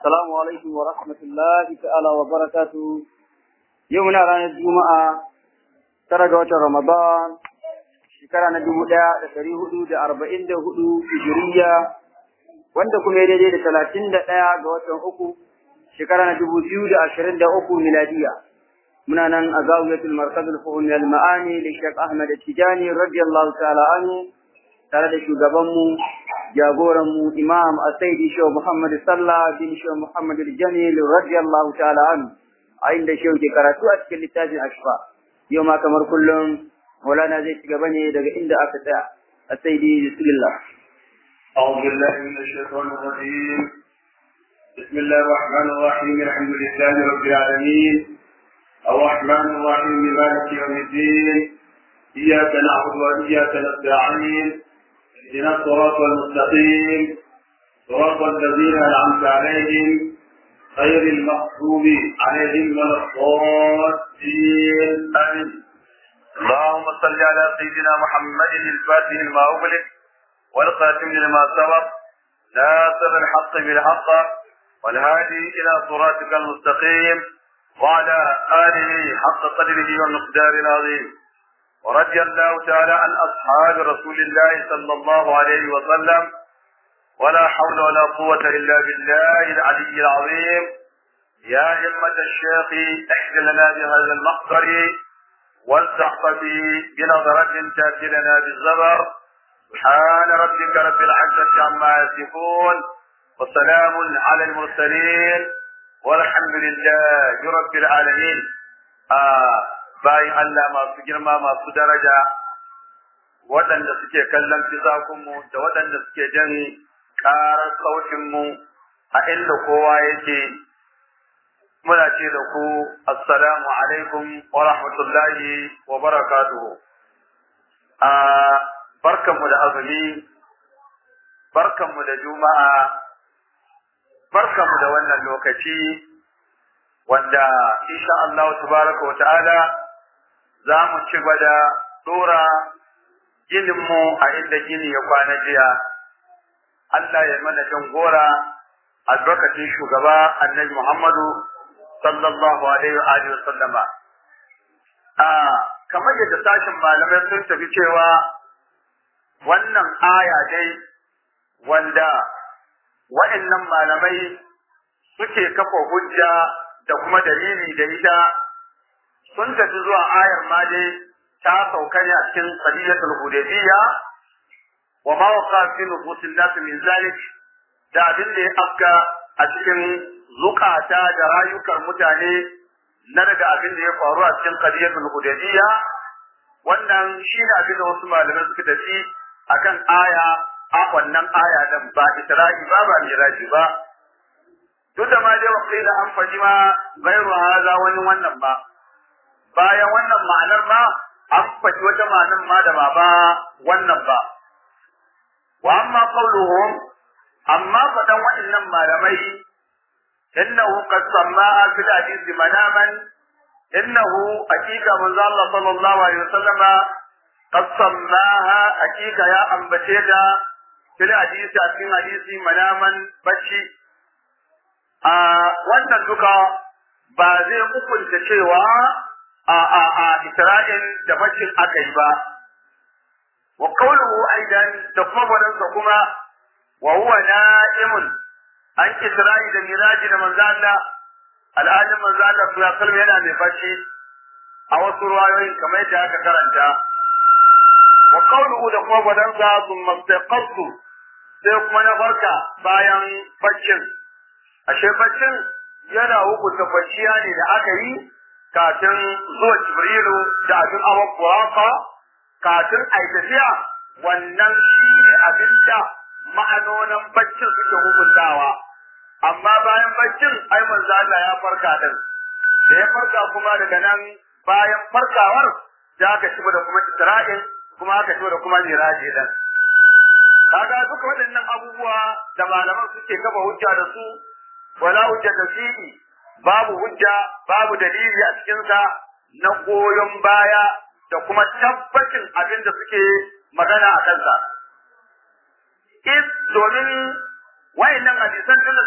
السلام عليكم ورحمة الله تعالى وبركاته يومنا رانا الجمعة ترى رمضان shekara na dubu ɗaya da ɗari hudu da arba'in da hudu hijiriya wanda kuma ya daidai da talatin da ɗaya ga watan uku shekara na dubu biyu da ashirin da uku miladiya muna nan a zawiyatul markazul fuhum al ma'ani da Sheikh Ahmad Tijani radiyallahu ta'ala anhu tare da shugabanmu jagoranmu Imam Asaidi Shehu Muhammad Sallah bin Shehu Muhammad Jamil radiyallahu ta'ala anhu a inda shehu ke karatu a cikin littafin Ashfa yau ma kamar kullum مولانا زي تقبني دقا عند أفتاء السيدي بسم الله أعوذ بالله من الشيطان الرجيم بسم الله الرحمن الرحيم الحمد لله رب العالمين الرحمن الرحيم مالك يوم الدين إياك نعبد وإياك نستعين اهدنا الصراط المستقيم صراط الذين أنعمت عليهم غير المغضوب عليهم ولا الضالين آمين اللهم صل على سيدنا محمد الفاتح لما أغلق والخاتم لما سبق ناصر الحق بالحق والهادي إلى صراطك المستقيم وعلى آله حق قدره والمقدار العظيم ورضي الله تعالى عن أصحاب رسول الله صلى الله عليه وسلم ولا حول ولا قوة إلا بالله العلي العظيم يا همة الشيخ احد لنا بهذا المقدر والزحف بنظرة تأتي لنا بالزبر سبحان ربك رب العزة عما يصفون وسلام على المرسلين والحمد لله رب العالمين آه bayan Allah masu girma masu daraja waɗanda suke kallon fisakunmu da waɗanda suke jan ƙarar sautinmu a inda kowa yake muna ce da ku assalamu alaikum wa rahmatullahi wa barakatuhu a barkanmu da azumi barkanmu da juma'a barkanmu da wannan lokaci wanda insha Allah tabaraka wa ta'ala za mu ci gaba da dora gininmu a inda gini ya kwana jiya Allah ya mana jangora albarkacin shugaba annabi Muhammadu sallallahu alaihi wa alihi sallama a kamar yadda sashin malamai sun tafi cewa wannan aya dai wanda wa'annan malamai suke kafa hujja da kuma dalili da ita sun tafi zuwa ayar ma dai ta sauka ne a cikin qadiyatul hudaybiyya wa ma waqa fi nufusin nas min zalik da abin da ya afka a cikin zukata da rayukan mutane na daga abin da ya faru a cikin qadiyatul hudaybiyya wannan shi ne abin da wasu malamai suka tafi akan aya a wannan aya dan ba isra'i ba ba miraji ba duk da ma dai wakila an faɗi ma gairu haza wani wannan ba bayan wannan ma'anar ma an faɗi wata ma'anar ma da ba ba wannan ba wa amma qawluhum amma faɗan waɗannan malamai إنه قد سماها في الحديث مناما إنه حقيقة من الله صلى الله عليه وسلم قد سماها حقيقة يا أم بشيدا في الحديث في الحديث مناما بشي wannan duka ba zai hukunta cewa a a a Isra'il da bacin aka yi ba wa qawluhu aidan da kuma wadansa kuma wa huwa na'imun an Isra'i da Miraji da manzo Allah al'adun manzo Allah sallallahu alaihi yana mai bacci a wasu ruwayoyin kamar yadda aka karanta wa qawluhu da kuma wadansa thumma istaqattu sai kuma na farka bayan baccin ashe baccin yana hukunta kwanciya ne da aka yi kafin zuwa Jibrilu da abin awon kuraka kafin a tafiya wannan shi ne abin da ma'anonin baccin suke hukuntawa amma bayan baccin ai manzo Allah ya farka din da ya farka kuma daga nan bayan farkawar da aka shigo da kuma Isra'il kuma aka shigo da kuma Miraji din kaga duka waɗannan abubuwa da malaman suke kafa hujja da su wala hujja da fihi babu hujja babu dalili a cikin sa na goyon baya da kuma tabbacin abin da suke magana a kansa is domin wayannan hadisan tun da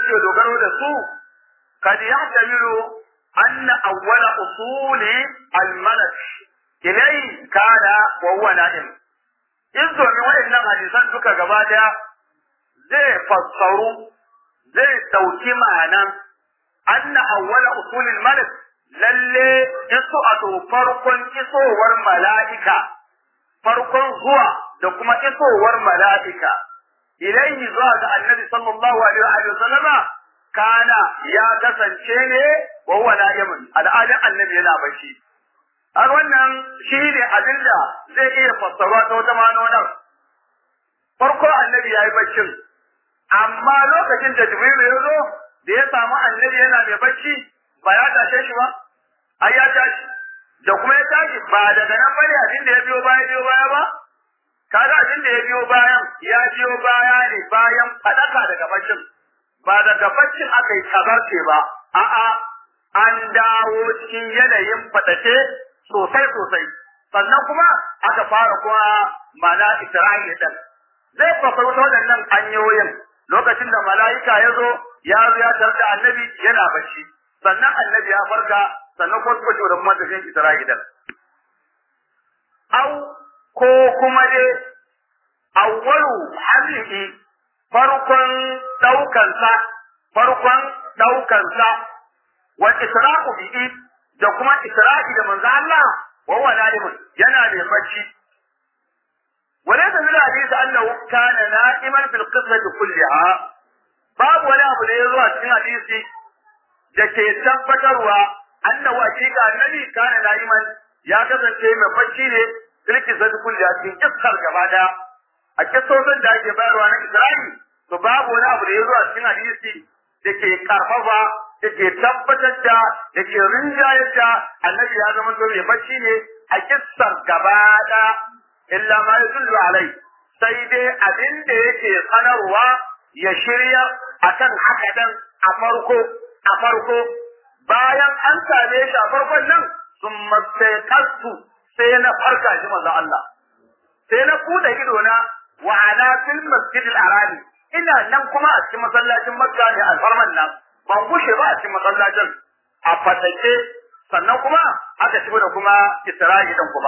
suke dogaro da su kad yahtamilu anna awwala usuli al-malak ilai kana wa huwa na'im in domin waɗannan hadisan duka gaba daya zai fassaru zai dauki ma'anan anna awwala usulil malik lalle iso a to farkon isowar mala'ika farkon zuwa da kuma isowar mala'ika ilaihi zuwa ga annabi sallallahu alaihi wa sallama kana ya kasance ne wa huwa na'imun al'adun annabi yana bacci har wannan shi ne abin da zai iya fassara ta wata manonar farko annabi ya yi baccin amma lokacin da jibrilu ya zo da ya samu annabi yana mai bacci ba ya tashe shi ba ai ya tashi da kuma ya tashi ba daga nan bane abin da ya biyo baya biyo baya ba kaga abin da ya biyo bayan ya biyo baya ne bayan fadaka daga baccin ba daga baccin aka yi kazarce ba a'a an dawo cikin yanayin fadace sosai sosai sannan kuma aka fara kuma mana Isra'ila din zai fasauta waɗannan hanyoyin lokacin da mala'ika ya zo ya zo ya tarda annabi yana bacci sannan annabi ya farka sannan kuma suka ce da kuma tafiyan Isra'ila au ko kuma dai awwalu hamlihi farkon daukansa farkon daukansa wa isra'u bihi da kuma isra'i da manzo Allah wa huwa na'imun yana da bacci وليس من الحديث أنه كان نائما في القصة كلها باب ولا أبو ليزو أتين حديثي دكي تبتروا أنه أشيك النبي كان نائما يا كذا شيء من بشيء في القصة كلها في قصة كبادا أكسوسن da ake bayarwa na Isra'i to babu wani abu da ya zo a cikin hadisi da ke karfafa da ke tabbatar da da ke rinjayar da annabi ya zama to mai bacci ne a kissar gaba illa ma yadullu alai sai dai abin da yake sanarwa ya shirya akan haka dan a farko a farko bayan an same shi a farkon nan sun mastaiqastu sai na farka shi manzo Allah sai na kuda ido na wa ana fil masjid al ina nan kuma a cikin masallacin Makka ne alfarman nan ban gushe ba a cikin masallacin a fatace sannan kuma aka shigo da kuma Isra'ilan kuma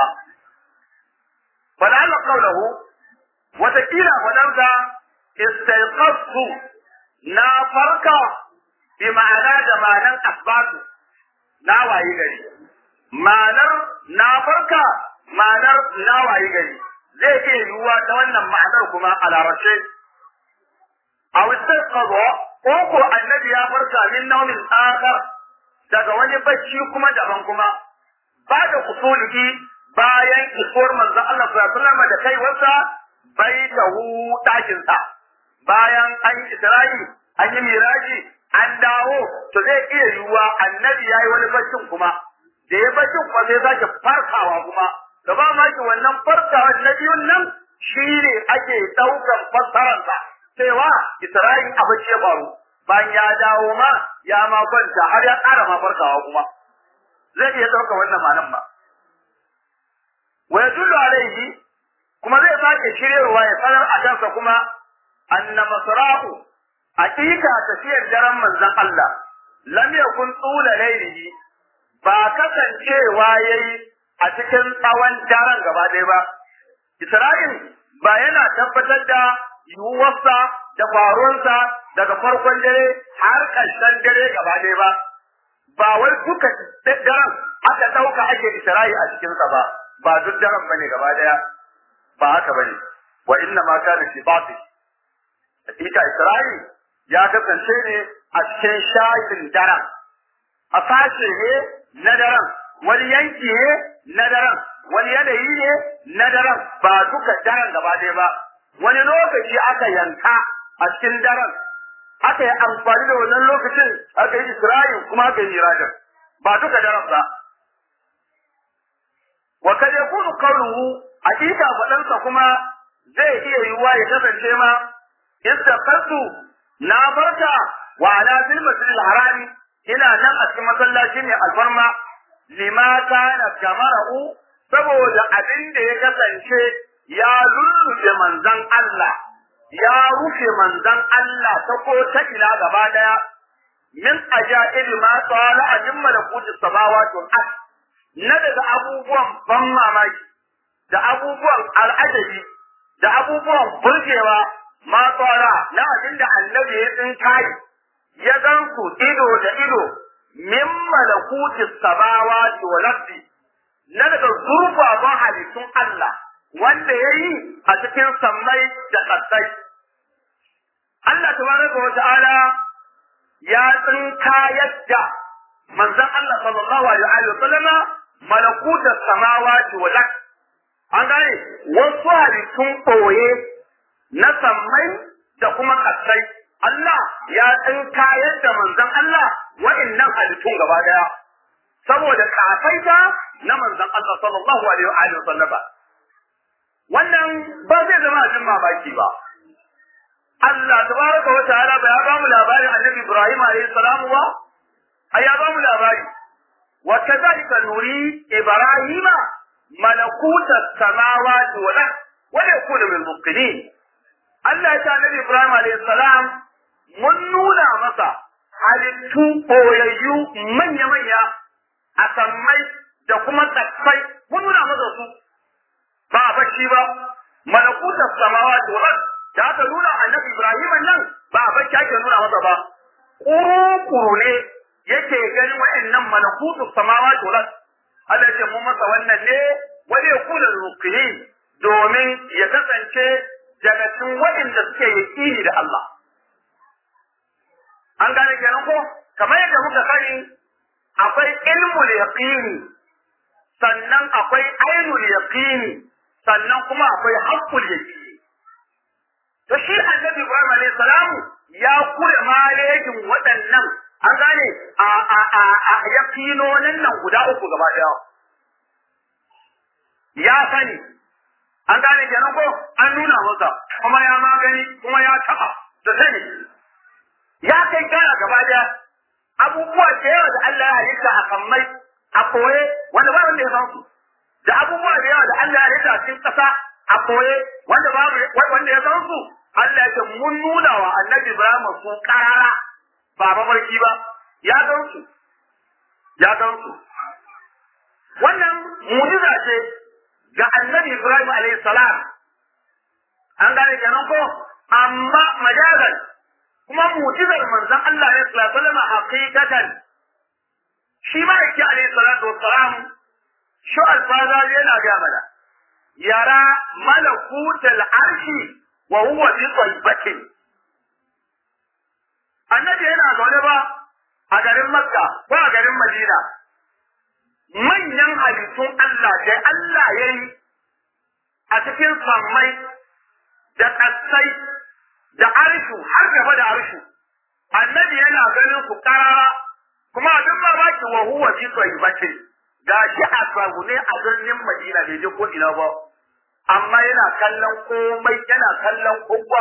فلعل قوله وتكيل فلولا استيقظت نا فرقا بمعنى جمالا أثبات نا واي غري معنر نا فرقا معنر نا واي غري zai iya yiwuwa ta wannan ma'anar kuma a larabce a wasu kazo ko ko annabi ya farka min naumin akhar daga wani bacci kuma daban kuma ba da usulihi bayan isuwar manzon Allah sallallahu alaihi wasallam da kai wasa baitahu dakin sa bayan an yi Isra'i an yi miraji an dawo to zai iya yiwuwa annabi yayi wani baccin kuma da ya baccin kuma sai sake farkawa kuma da ba ma ki wannan farkawa na biyun nan shine ake daukan fassarar sa cewa Isra'i a bacci ya faru bayan ya dawo ma ya ma kwanta har ya ƙara ma farkawa kuma zai iya dauka wannan malam ba wa yadullu alaihi kuma zai sake shiryarwa ya sanar a kansa kuma anna masra'u hakika tafiyar daren manzon Allah lam yakun tsula lailihi ba kasancewa yayi a cikin tsawon daren gaba ɗaya ba Isra'il ba yana tabbatar da yiwuwarsa da faruwarsa daga farkon dare har ƙarshen dare gaba ɗaya ba ba wai duka daren aka ɗauka ake Isra'i a cikinsa ba ba duk daren bane gaba daya ba haka bane wa inna ma kana fi batil hakika Isra'i ya kasance ne a cikin shayin daren a fashe ne na daren wani yanki ne na daren wani yanayi ne na daren ba duka daren gaba daya ba wani lokaci aka yanka a cikin daren aka yi amfani da wannan lokacin aka yi Isra'i kuma aka yi mirajin ba duka daren ba wa kad yakunu qawluhu hakika fadansa kuma zai iya yiwuwa ya kasance ma istaqatu na barka wa ala fil masjid harami ina nan a cikin masallaci ne alfarma lima kana kamara'u saboda abin da ya kasance ya lulluɓe manzon Allah ya rufe manzon Allah ta ko ta ila gaba daya min ajaibi ma tsala a min malakuti samawati wal ard na daga abubuwan ban mamaki da abubuwan al'ajabi da abubuwan burgewa ma tsara na abin da annabi ya tsinkayi ya gan su ido da ido min malakuti samawati wal ard na daga zurfafan halittun Allah wanda ya yi a cikin sammai da ƙasai. Allah tabaraka wa ta'ala ya tsinka yadda manzon Allah sallallahu alaihi wa sallama malakuta samawati wal ard an gane wasu halittun ɓoye na sammai da kuma ƙasai Allah ya tsinka yadda manzon Allah wa'innan halittun gaba daya saboda kafaita na manzon Allah sallallahu alaihi wa sallama wannan ba zai zama abin mamaki ba Allah tabaraka wa ta'ala ba ya bamu labarin Annabi Ibrahim alayhi salamu ba ai ya bamu labari wa kadhalika nuri Ibrahima malakuta samawati wal ard wa yakuna min muqinin Allah ya ce Annabi Ibrahim alayhi salam mun nuna masa halittu boyayyu manya-manya a sammai da kuma tsaffai mun nuna masa su ba a bacci ba malakutar samawati wal ard da aka nuna annabi Ibrahim nan ba a bacci ake nuna masa ba kuru ne yake ganin wa'annan malakutu samawati wal ard Allah ya mun masa wannan ne wani ya kula da domin ya kasance daga cikin waɗanda suke yaƙini da Allah an gane kenan ko kamar yadda muka sani akwai ilmul yaqini sannan akwai ainul yaqini sannan kuma akwai haqqul yaqini to shi annabi Ibrahim alayhi salam ya kure malejin waɗannan an gane a a a, a yaqinonin nan guda uku gaba daya ya sani an gane kenan ko an nuna masa kuma ya magani kuma ya taba da sani ya kai kara gaba daya abubuwa da yawa da Allah ya halitta a kammai a koye wanda ba wanda ya san su da abubuwa da yawa da Allah ya halitta a cikin ƙasa a koye wanda ba wanda ya san su Allah ya ce mun nuna wa Annabi Ibrahim su karara ba mafarki ba ya san su ya san su wannan mu'jiza ce ga Annabi Ibrahim alayhi salam an gane kenan ko amma majazan kuma mu'jizar manzon Allah ne sallallahu alaihi wasallam haqiqatan shi ma yake alaihi salatu wassalam shu alfaza yana ga mana yara malakutal arshi wa huwa bi tayyibatin annabi yana zaune ba a garin makka ko a garin madina manyan halittun Allah da Allah ya yi a cikin sammai da ƙasai da arshu har gaba da arshu annabi yana ganin su karara kuma abin mamaki wa huwa fi tayyibatin gashi a ne a birnin Madina bai je ko ina ba amma yana kallon komai yana kallon kowa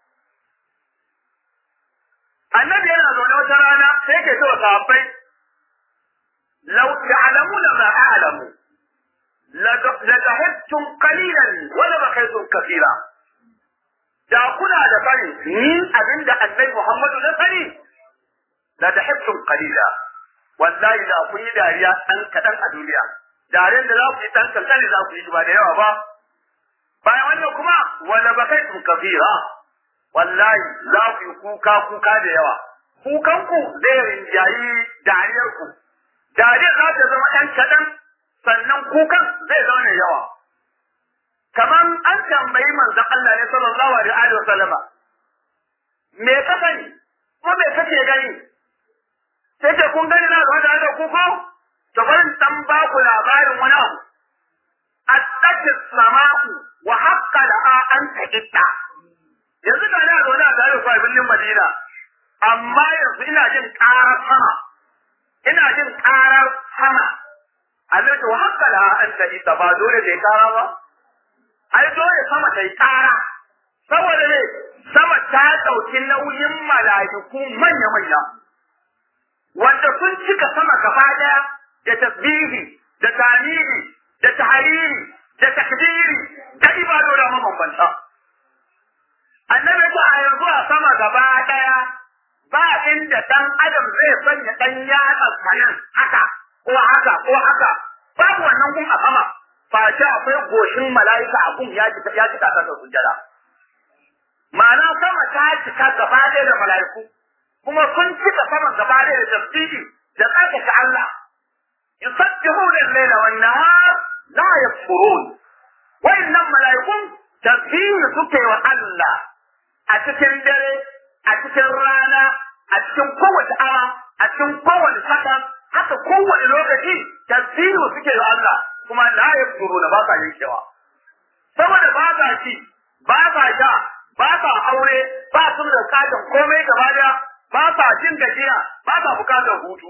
annabi yana zaune wata rana sai ke cewa sahabbai law ta'lamuna ma a'lamu la dhahibtum qalilan wa la bakhaytum kathira da kuna da sani ni abinda annabi Muhammadu na sani la dhahibtum qalila wallahi da kun yi dariya dan kadan a duniya dariyar da za ku yi dan kadan za ku yi ba da yawa ba bayan wannan kuma wala bakaitum kathira wallahi za ku yi kuka kuka da yawa kukan ku zai rinjayi dariyar ku dariyar za ta zama ɗan kaɗan sannan kukan zai zama mai yawa kaman an tambayi manzon Allah ne sallallahu alaihi wa sallama me ka sani ko me kake gani sai ce kun gani na zuwa da ku ko to bari dan ba ku labarin wani abu attaki sama'u wa haqqa la'a an taqitta yanzu ga na zaune a tare ku a birnin Madina amma yanzu ina jin ƙarar sama ina jin ƙarar sama Allah to haqqa la'a an taqitta ba dole da ƙara ba ai dole sama ta yi ƙara saboda ne sama ta ɗauki nauyin mala'iku manya-manya wanda sun cika sama gaba ɗaya da tasbihi da tamiri da tahariri da takbiri da ibadora mabambanta annabi ya ce a yanzu a sama gaba ɗaya ba inda ɗan adam zai sanya ɗan yatsa sanan haka ko haka ko haka babu wannan gun a sama face akwai goshin mala'ika a gun ya cika ya cika ta sujjada ma'ana sama ta cika gaba ɗaya da mala'iku kuma sun cika saman gaba ɗaya da tasbihi da tsarkake Allah yusabbihuna al-laila wan nahar la yakfurun wa'annan mala'ikun tasbihi suke wa Allah a cikin dare a cikin rana a cikin kowace awa a cikin kowace saka haka kowane lokaci tasbihu suke wa Allah kuma la yakfuruna ba sa yankewa saboda ba sa ci ba sa sha ba sa aure ba su da bukatar komai gaba daya ba sa jin gajiya ba sa bukatar hutu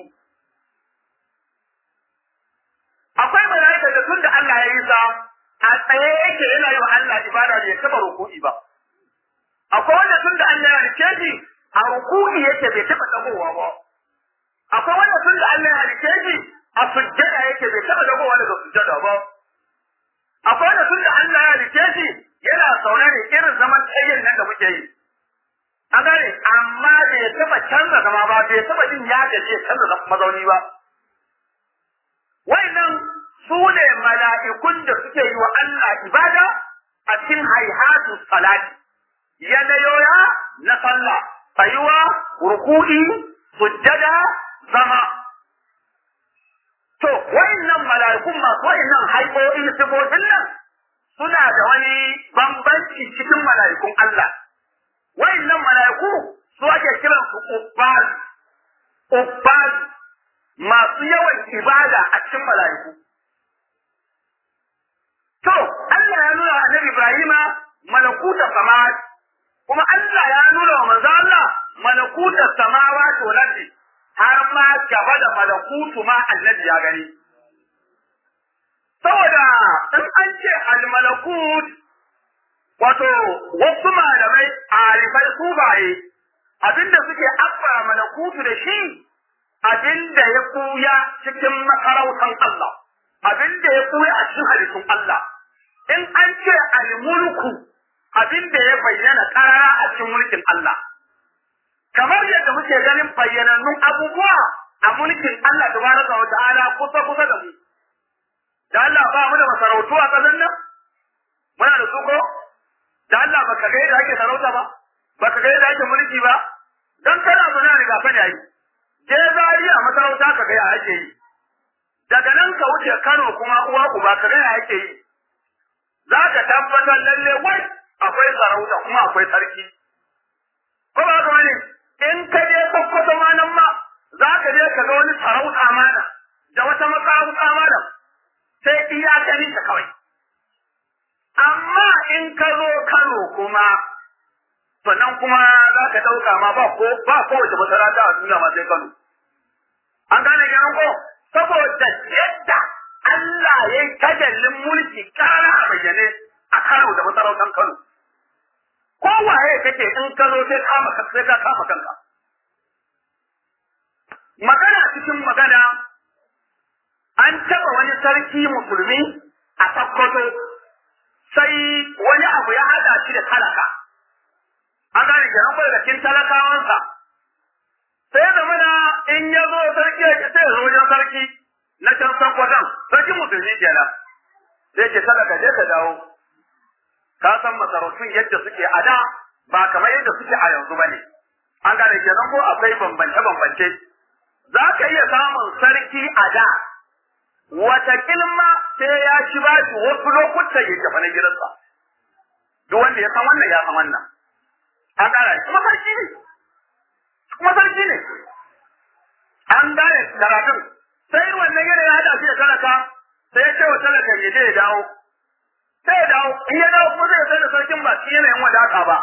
akwai mala'ika da tun da Allah ya yi sa a tsaye yake yana yi wa Allah ibada bai taba ruku'i ba akwai wanda tun da Allah ya rike shi a ruku'i yake bai taba dagowa ba akwai wanda tun da Allah ya rike shi a sujjada yake bai taba dagowa daga sujjada ba akwai wanda tun da Allah ya rike shi yana zaune ne irin zaman tsayin nan da muke yi a gane amma bai taba canza zama ba bai taba jin ya gaje canza mazauni ba Wa'annan su ne mala'ikun da suke yi wa Allah ibada a cikin haihatu salati, yanayoya na sallah, tsayuwa, ruku'i, sujjada, zama. To, wa'annan mala'ikun masu wa'annan haikokin sifofin nan suna da wani bambanci cikin mala'ikun Allah. Wa'annan mala'iku su ake kiransu ubbaz, ubbaz, masu yawan ibada a cikin mala'iku. To, Allah ya nuna wa Annabi Ibrahima malakuta samawa, kuma Allah ya nuna wa manzo Allah malakuta samawa to nabi har ma gaba da malakutu ma annabi ya gani. Saboda in an ce al-malakut wato wasu malamai a rifai subaye abinda suke abba malakutu da shi abin da ya kuya cikin masarautar Allah, abin da ya kuya a cikin halittun Allah. In an ce al-mulku abin da ya bayyana karara a cikin mulkin Allah. Kamar yadda muke ganin bayyanannun abubuwa a mulkin Allah tabaraka wa ta'ala kusa kusa da mu. Da Allah ba mu da masarautu a ƙasar nan? Muna da su ko? Da Allah baka ga yadda ake sarauta ba? Baka ga yadda ake mulki ba? Dan kana muna riga fa ne yi. je zari a masarauta ka gaya ake yi daga nan ka wuce Kano kuma uwa uba ka gaya ake yi za ka tabbatar lalle wai akwai sarauta kuma akwai sarki ko ba ka wani in ka je Sokoto ma nan ma za ka je ka ga wani sarauta mana da wata masarauta mana sai iya gani ka kawai amma in ka zo Kano kuma sannan kuma za ka ɗauka ma ba ko ba kowace masarauta a duniya ma sai Kano. An gane kenan ko saboda yadda Allah ya yi tajallin mulki kara a bayyane a Kano da masarautar Kano. Kowaye kake in ka zo sai kama sai ka kama kanka. Magana cikin magana an taɓa wani sarki musulmi a Sokoto sai wani abu ya haɗa shi da talaka. an gane kenan ko daga cikin talakawansa sai da mana in ya zo sarki ya ce sai ya zo wajen sarki na can sakwatan sarki musulmi kenan sai ke talaka je ka dawo ka san masarautun yadda suke a da ba kamar yadda suke a yanzu bane an gane kenan ko akwai bambance bambance za ka iya samun sarki a da wata kilma sai ya ci ba shi wasu lokutan ya tafi na gidansa duk wanda ya san wannan ya san wannan an gane kuma sarki ne kuma sarki ne an gane karatun sai wannan yana ya hada shi da talaka sai ya ce wa talaka ya je ya dawo sai ya dawo in ya dawo kuma zai sai da sarkin ba shi yanayin wadata ba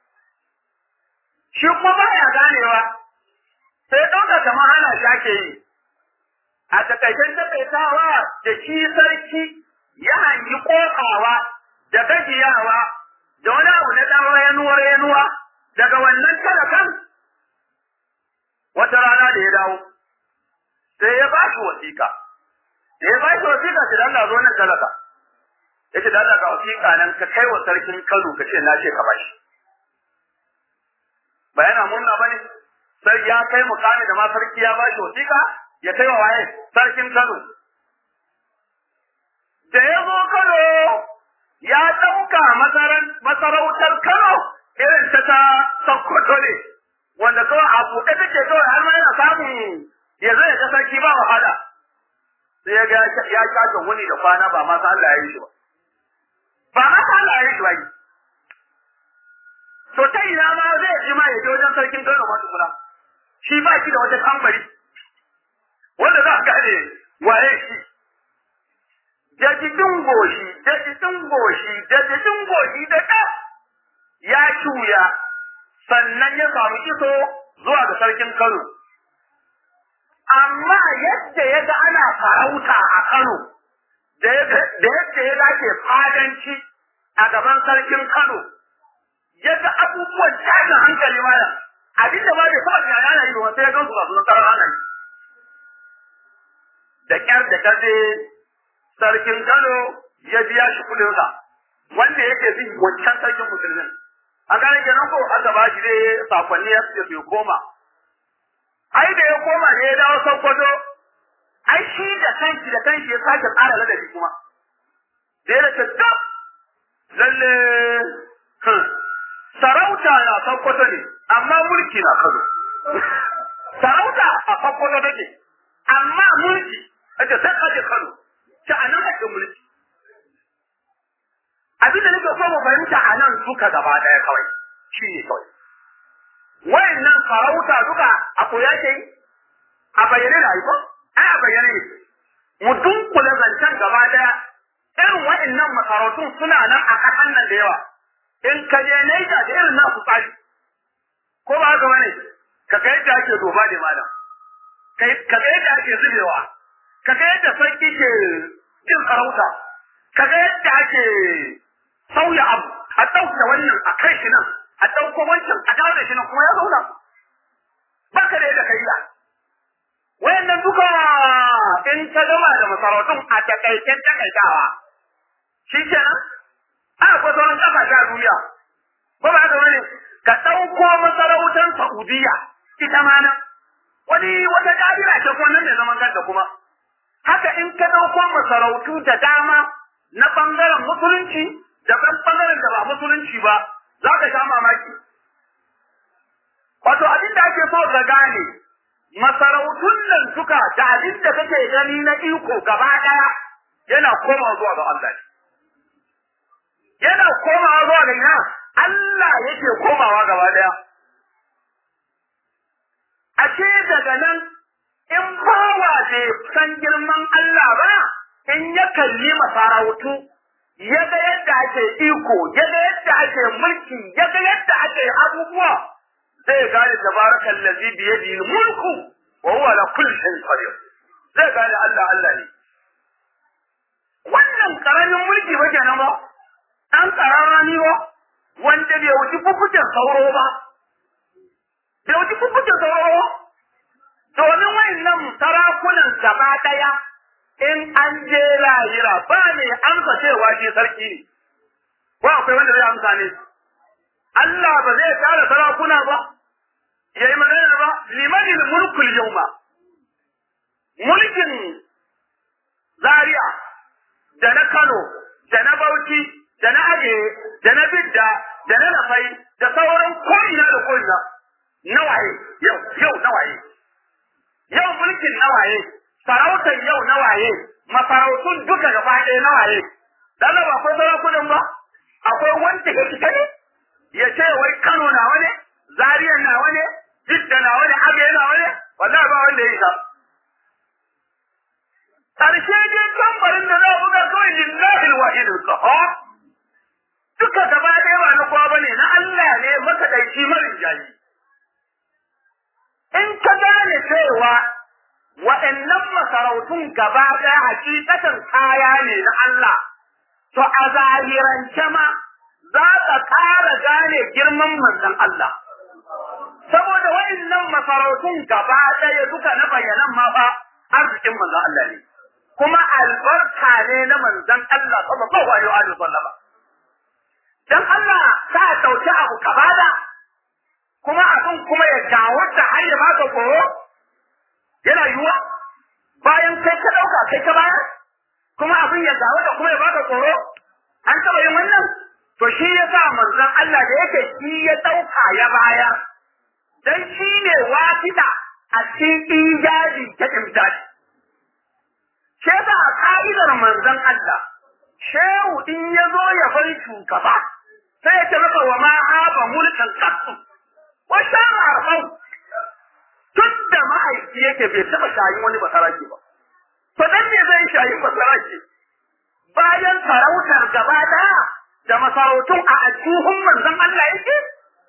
shi kuma ba ya ganewa sai ya ɗauka kamar hana shi ake yi a takaicen takaitawa da shi sarki ya hangi ƙoƙawa da gajiyawa da wani abu na ɗan yanuwa yanuwa daga wannan talakan wata rana da ya dawo sai ya ba shi wasiƙa da ya ba shi wasiƙa sai Allah zo nan talaka yace da Allah ga wasiƙa nan ka kai wa sarkin Kano ka ce na ce ka bashi ba yana murna ba ne sai ya kai mukami da ma sarki ya bashi wasiƙa ya kai wa waye sarkin Kano da ya zo Kano ya ɗauka masarautar Kano irin ta ta Sokoto ne wanda kawai a buɗe take kawai har ma yana samun ya zai ga sarki ba wahala sai ya ga ya kaga wani da kwana ba ma sa Allah ya yi shi ba ba ma sa Allah ya yi shi ba to ta ina ma zai ji ma ya je wajen sarkin Kano ma tukuna shi ba shi da wata tambari wanda za a gane waye shi jajidin goshi jajidin goshi jajidin goshi da ɗa ya shuya sannan ya samu iso zuwa ga sarkin Kano amma yadda ya ga ana farauta a Kano da yadda ya dace fadanci a gaban sarkin Kano ya ga abubuwan tashin hankali mana abin da ba bai taɓa tunani ana yi ba sai ya gansu masu nasarar ana yi da ƙyar da kaje sarkin Kano ya biya shi kuɗinsa wanda yake bin wancan sarkin musulmin a gane kenan ko aka ba shi dai sakonni ya ce koma ai da ya koma ne ya dawo Sokoto ai shi da kanshi da kanshi ya sake tsara ladabi kuma da ya ce tab lalle sarauta na Sokoto ne amma mulki na Kano sarauta a Sokoto take amma mulki ake sai kaje Kano ta anan ake mulki abin da nake so mu fahimta a nan duka gaba daya kawai shi ne kawai wayannan farauta duka a koya ke yi a bayyane da aiko ai a bayyane ne mu dunkule zancen gaba daya irin wayannan masarautun suna nan a kasan nan da yawa in ka je Naija da irin nasu tsari ko ba haka bane ka ga yadda ake doba da malam ka ga yadda ake zubewa ka ga yadda sarki ke jin sarauta ka ga yadda ake sauya abu a ɗauke wannan a kai shi nan a ɗauko wancan a dawo da shi nan kuma ya zauna ba ka da yadda kai ya wayannan duka in ka gama da masarautun a takaicen takaitawa shi kenan a akwai sauran ƙasashe a duniya ko ba haka wani ka ɗauko masarautar Saudiya ita ma nan wani wata ƙa'ida ce ko nan ne zaman kanta kuma haka in ka ɗauko masarautu da dama na ɓangaren musulunci da ban ɓangaren da ba musulunci ba za ka sha mamaki. Wato abin da ake so ka gane masarautun nan duka da abin da kake gani na iko gaba ɗaya yana komawa zuwa ga Allah ne. Yana komawa zuwa ga ina Allah yake komawa gaba ɗaya. Ashe daga nan in bawa bai san girman Allah ba in ya kalli masarautu ya ga yadda ake iko ya ga yadda ake mulki ya ga yadda ake abubuwa zai gane tabarakal ladzi bi yadihi mulku wa huwa ala kulli shay'in qadir zai gane Allah Allah ne wannan karamin mulki ba kenan ba dan kararani ba wanda bai wuce fukucin sauro ba bai wuce fukucin sauro ba domin wayannan sarakunan gaba daya in an je lahira ba ne amsa cewa shi sarki ne ko akwai wanda zai amsa ne Allah ba zai tara sarakuna ba yayi magana ba liman mulkul yawma mulkin Zaria da na Kano da na Bauchi da na Aje da na Bidda da na Lafai da sauran ko'ina da ko'ina nawaye yau yau nawaye yau mulkin nawaye sarautar yau na waye, masarautun duka gaba ɗaya na waye, dan ba akwai sarakunan ba, akwai wanda ya fita ne, ya ce wai Kano na wani, Zariya na wani, Jidda na wani, Abe na wani, wallahi ba wanda ya isa. Ƙarshe dai tambarin da za a buga kawai lillahi wahid al-qahar. Duka gaba ɗaya ba na kowa bane, na Allah ne makaɗaici marin jayi. In ka gane cewa waɗannan masarautun gaba ɗaya hakikatan kaya ne na Allah, to a zahirance ma za ka ƙara gane girman manzon Allah. Saboda waɗannan masarautun gaba ɗaya duka na bayanan ma fa arzikin manzon Allah ne. Kuma albarka ne na manzon Allah sallallahu alaihi wa sallam. Dan Allah ka ɗauki abu ka bada, kuma abin kuma ya gawata har ya baka tsoro yana yiwuwa bayan kai ka ɗauka kai ka bayar kuma abin ya gawata kuma ya baka tsoro an taɓa yin wannan to shi ya sa manzon Allah da yake shi ya ɗauka ya bayar dan shi ne wafida a cikin ijazi ta imdadi shi yasa a ka'idar manzon Allah shehu in ya zo ya bar shugaba sai ya ce maka wa ma haba mulkan qattu wa shara arfau tun da mahaifi yake bai taɓa shayin wani basarake ba to dan me zai shayin basarake bayan sarautar gaba ɗaya da masarautun a ajuhun manzon Allah yake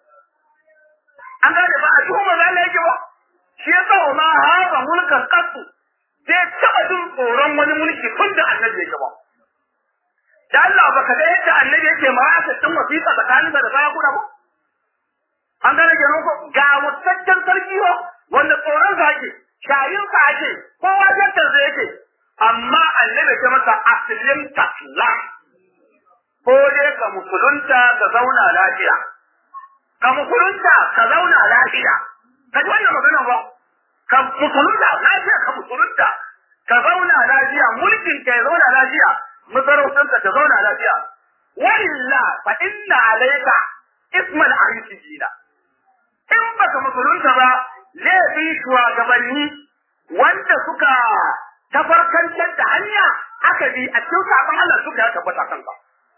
an gane ba ajuhun manzon Allah yake ba shi yasa wa ma haba mulkan qattu bai taɓa jin tsoron wani mulki tun da annabi yake ba da Allah baka ga yadda annabi yake ma aka tun wasiƙa tsakanin da sarakuna ba an gane kenan ko ga mutaccen sarki ba wanda tsoron sa ake shayin sa ake kowa jantar sa yake amma annabi ya masa aslim taslam ko dai ka musulunta ka zauna lafiya ka musulunta ka zauna lafiya ka ji wannan magana ba ka musulunta lafiya ka musulunta ka zauna lafiya mulkin ka ya zauna lafiya masarautarka ta zauna lafiya wa illa fa inna alayka ismal arisijina in baka musulunta ba laifin shugabanni wanda suka tafarkantar da hanya aka bi a cikin sabon Allah suka ya tabbata kanka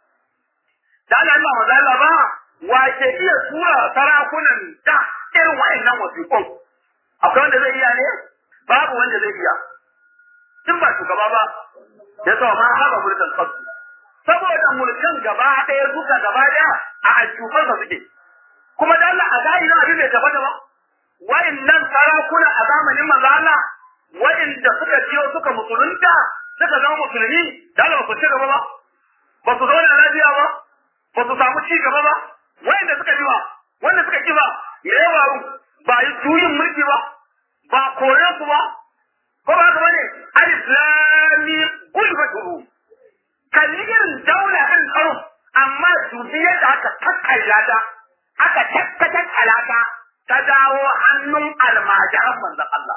da Allah Allah maza Allah ba wa ke iya tura sarakunan da irin wa'annan wasiƙun akwai wanda zai iya ne babu wanda zai iya in ba shugaba ba ya sa ma haɓa mulkin kansu saboda mulkan gaba ɗaya duka gaba ɗaya a aljufansa suke kuma da Allah a zahirin abin bai tabbata ba wa'annan sarakuna a zamanin manzo Allah wa'inda suka biyo suka musulunta suka zama musulmi da Allah ba su ci gaba ba ba su zauna lafiya ba ba su samu ci gaba ba wa'inda suka ji ba wanda suka ki ba me ya faru ba yi juyin mulki ba ba kore su ba ko ba haka bane alif lam mim gulbatu kalli irin daula ɗin tsaro amma dubi yadda aka kakkalla ta aka takkata ta ta dawo hannun almajiran manzon Allah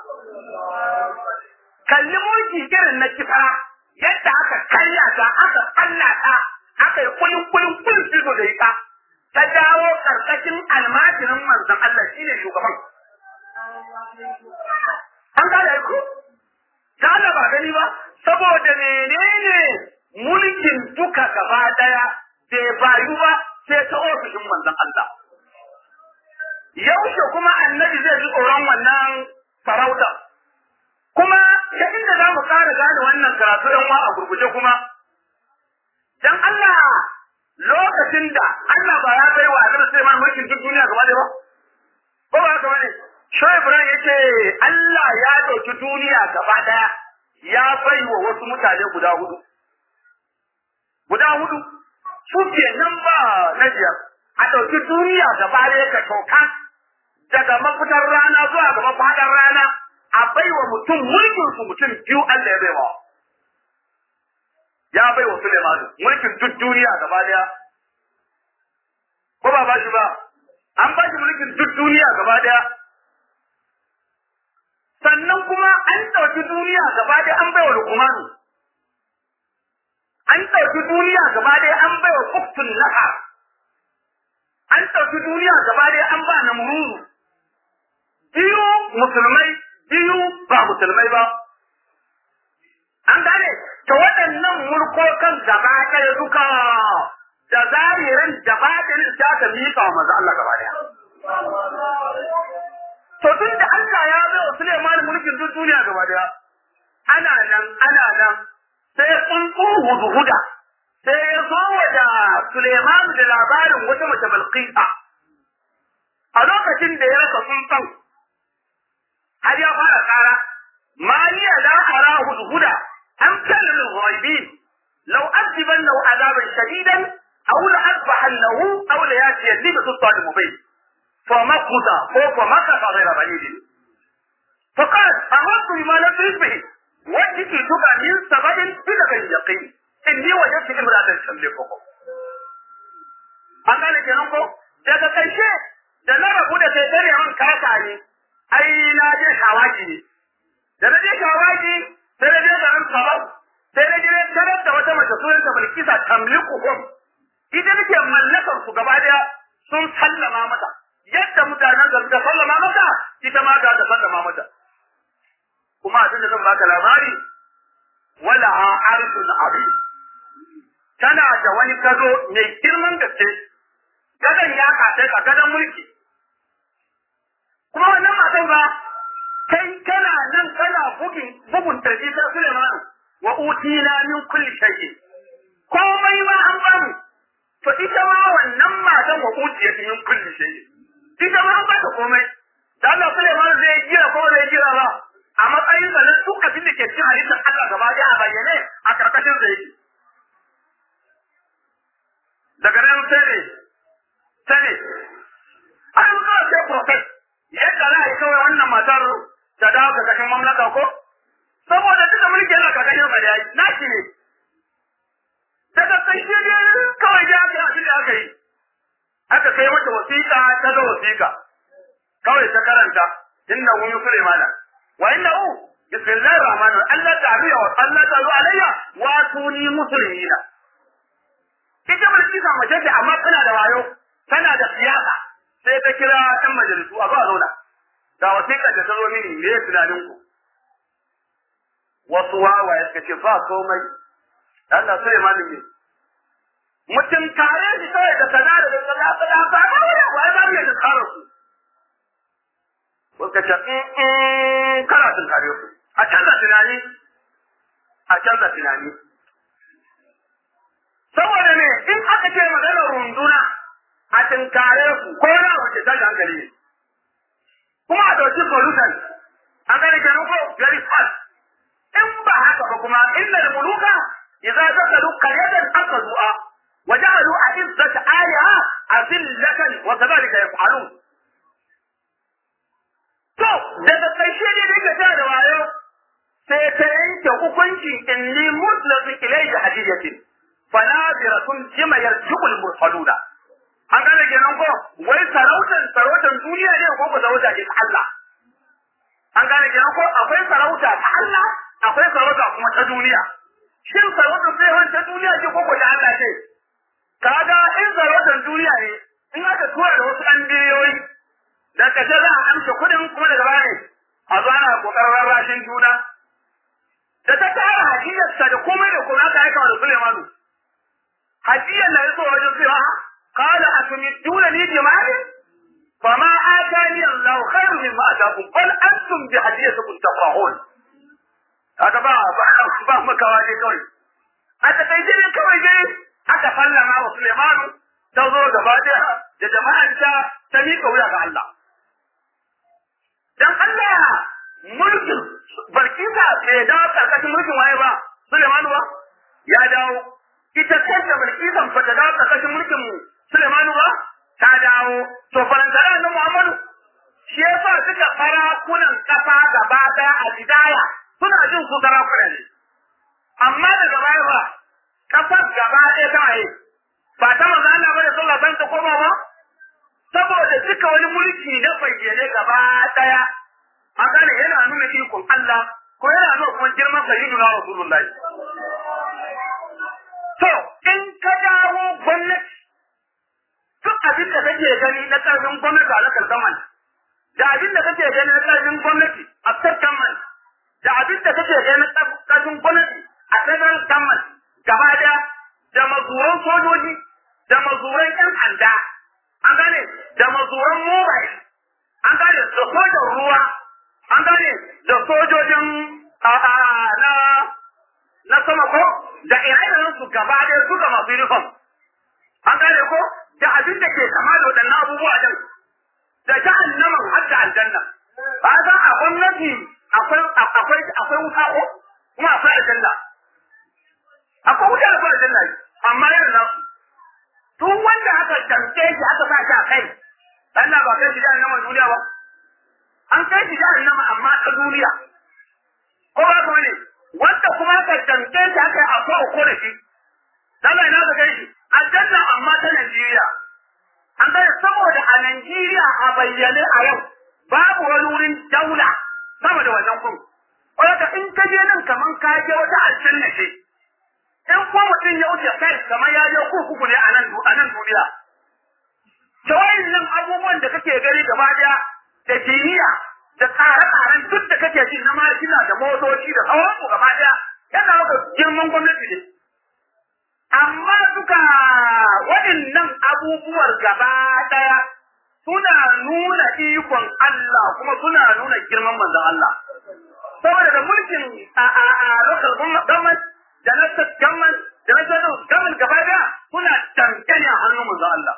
kalli mulki irin na kifa yadda aka karya ta aka kalla ta aka yi kulin kulin kulin fito da ita ta dawo karkashin almajirin manzon Allah shine shugaban an gane ku ta Allah ba gani ba saboda menene mulkin duka gaba daya bai bayu ba sai ta ofishin manzon Allah yaushe kuma annabi zai ji tsoron wannan sarauta kuma ta inda za mu ƙara gane wannan karatu ɗan wa a gurguje kuma dan Allah lokacin da Allah ba ya bai wa Annabi Sulaiman mulkin duk duniya gaba da ba ko ba haka bane Shoaib Ibrahim yace Allah ya dauki duniya gaba daya ya bai wa wasu mutane guda hudu guda hudu su ke nan ba na biyar a ɗauki duniya gaba daya ka toka daga mafitar rana zuwa ga mafaɗar rana a baiwa mutum mulkin su mutum biyu Allah ya baiwa ya baiwa Suleiman mulkin duk duniya gaba daya ko ba ba shi ba an ba shi mulkin duk duniya gaba daya sannan kuma an ɗauki duniya gaba daya an baiwa Luqman an ɗauki duniya gaba daya an baiwa Uktun Laha an ɗauki duniya gaba daya an ba Namrud biyu musulmai biyu ba musulmai ba. An gane, ta waɗannan mulkokan gaba ɗaya duka da zaririn da baɗin ta ta miƙa wa maza Allah gaba ɗaya. To tun da Allah ya bai wa Suleiman mulkin duk duniya gaba ɗaya, ana nan ana nan sai tsuntsu hudu-huda sai ya zo wa da Suleiman da labarin wata mace Balqisa. A lokacin da ya rasa tsuntsun har ya fara kara maliya la ara hudhuda am kana lil ghaibin law aziban law azaban shadidan aw la asbahannahu aw la yati li bi sultan mubin fa makuta ko fa makata ghayra balid faqad amartu bima lam tusbih wajhiki tuka min sabadin bila kan yaqin inni wajadtu imra'atan tamlikukum an gane kenan ko daga karshe da na rabu da kai tare man kasa ne ai na je shawaki ne da na je shawaki sai na je garin sabau sai na je tarar da wata mace sunanta Bilkisa tamlikuhum ita nake mallakar su gaba daya sun sallama mata yadda mutanen da suka sallama mata ita ma ga ta sallama mata kuma abin da zan baka labari wala arshun abi tana da wani gado mai girman gaske gadon ya kasai a gadon mulki kuma wannan matan ba kai kana nan kana bugin bugun tarji ta Suleiman wa utina min kulli shay'in komai ma an bamu to ita ma wannan matan wa utiya min kulli shay'in ita ma an bata komai da Allah Suleiman zai jira ko zai jira ba a matsayin sa na duk abin da ke cikin halittar Allah gaba ɗaya a bayyane a karkashin sa yake daga nan sai ne sai ne an zo sai prophet yadda za a yi kawai wannan matar ta dawo ga kashin mamlaka ko saboda duka mulki yana kakashin sa da yayi naki ne daga ƙarshe ne kawai da aka yi abin da aka yi aka kai mata wasiƙa ta da wasiƙa kawai ta karanta inna hu sulaimana wa inna hu bismillahir rahmanir rahim Allah ta'ala wa Allah ta'ala alayya wa tuni muslimina ita mulki sa mace ce amma tana da wayo tana da siyasa sai ta kira ɗan majalisu a zuwa zauna ga wasiƙar da ta zo mini me tunanin ku wasu wawaye suka ce ba komai Allah sai malin ne mutum kare shi kawai da kaza da kaza kaza ba ba wani ba ba ne da kare su suka ce in kana sun kare su a canza tunani a canza tunani saboda ne in aka ce maganar runduna a tunkare ku ko na wace ta hankali ne kuma a ɗauki solution an gani kenan ko very fast in ba haka ba kuma innal muluka idza dakalu qaryatan aqdu'a wa ja'alu a'izzata aliha azillatan wa kadhalika yaf'alun to daga karshe ne da yake da wayo sai ta yanke hukunci inni mutlaqin ilayhi hadiyatin fanaziratun jima yarji'ul mursaluna an gane kenan ko wai sarautan sarautan duniya ne ko ko sarauta ce ta Allah an gane kenan ko akwai sarauta ta Allah akwai sarauta kuma ta duniya shin sarautar sai ta duniya ce ko ko ta Allah ce kaga in sarautar duniya ne in aka tura da wasu ɗan biliyoyi da kace za a amsa kuɗin kuma daga baya a zo ana kokarin rarrashin juna da ta tara hajiyarsa da komai da komai aka aika wa Sulaimanu hajiyar na yaso wajen cewa قال أتمدونني بمال فما آتاني الله خير مما آتاكم بل أنتم بهديتكم تفرحون هذا ba ba ba makawa ne kawai a takaice ne kawai dai aka sallama wa Suleimanu ta zo gaba daya da jama'anta ta miƙa wuya ga Allah dan Allah mulkin Balkisa bai dawo karkashin mulkin waye ba Suleimanu ba ya dawo ita kanta Balkisan ba ta dawo karkashin mulkin Sulemanu ba ta dawo to farantara na Muhammadu shi yasa suka farakunan kasa gaba daya a bidaya suna jin su sarakuna ne amma daga baya ba kasar gaba ɗaya ta waye ba ta maza Allah bane sallah san ta koma ba saboda duka wani mulki na bayyane gaba daya a gane yana nuna ikon Allah ko yana nuna kuma girman sayyiduna Rasulullahi to in ka dawo gwamnati duk abin da kake gani na ƙarfin gwamnati a lakar zaman da abin da kake gani na ƙarfin gwamnati a state man da abin da kake gani na ƙarfin gwamnati a federal government gaba da da mazuran sojoji da mazuran ƴan sanda an gane da mazuran mobile an gane da sojan ruwa an gane da sojojin na na sama ko da ire su gaba da suka masu uniform an gane ko da abin da ke kama da waɗannan abubuwa din da jahannaman har da aljanna ba za a gwamnati akwai akwai akwai wuta ko kuma akwai aljanna akwai wuta da akwai aljanna amma yana nan duk wanda aka damke shi aka sa shi a kai Allah ba kai shi jahannama duniya ba an kai shi jahannama amma ta duniya ko ba ka ne wanda kuma aka damke shi aka yi akwai ko da shi Allah ina ka kai shi aljanna amma ta Najeriya an gane saboda a Najeriya a bayyane a yau babu wani wurin daula sama da wannan kun wadda in ka je nan kaman ka je wata aljanna ce in ko mutum ya wuce kai kamar ya je kurkuku ne a nan a nan duniya ta nan abubuwan da kake gani gaba daya da jiniya da tsare-tsaren duk da kake ji na markina da motoci da sauransu gaba daya yana maka girman gwamnati ne amma duka waɗannan abubuwar gaba daya suna nuna ikon Allah kuma suna nuna girman manzon Allah saboda da mulkin a a a local government da na state government da na federal government gaba daya suna tamkene a hannun manzon Allah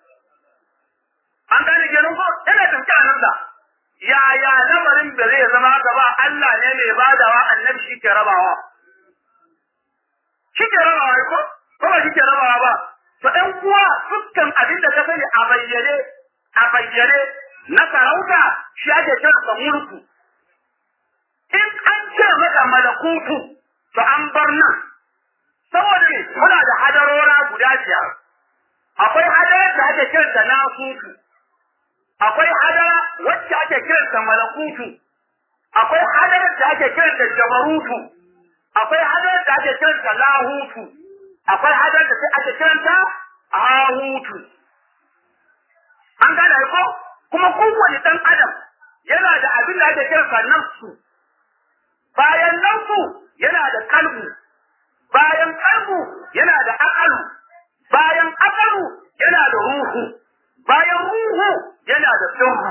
an gane kenan ko yana tamke a nan da yaya lamarin da zai zama gaba Allah ne mai badawa annabi shi ke rabawa shi ke rabawa ko ko ba shi ke rabawa ba to ɗan uwa dukkan abin da ka sani a bayyane a bayyane na sarauta shi ake kira da mulku in an ce maka malakutu to an bar nan saboda ne muna da hadarora guda biyar akwai hadarar da ake kiranta nasutu akwai hadara wacce ake kiranta malakutu akwai hadarar da ake kiranta jabarutu akwai hadarar da ake kiranta lahutu akwai hadarar da ake kiranta ahutu an gane ko kuma kowane dan adam yana da abin da ake kiranta nafsu bayan nafsu yana da kalbu bayan kalbu yana da akalu bayan akalu yana da ruhu bayan ruhu yana da sirru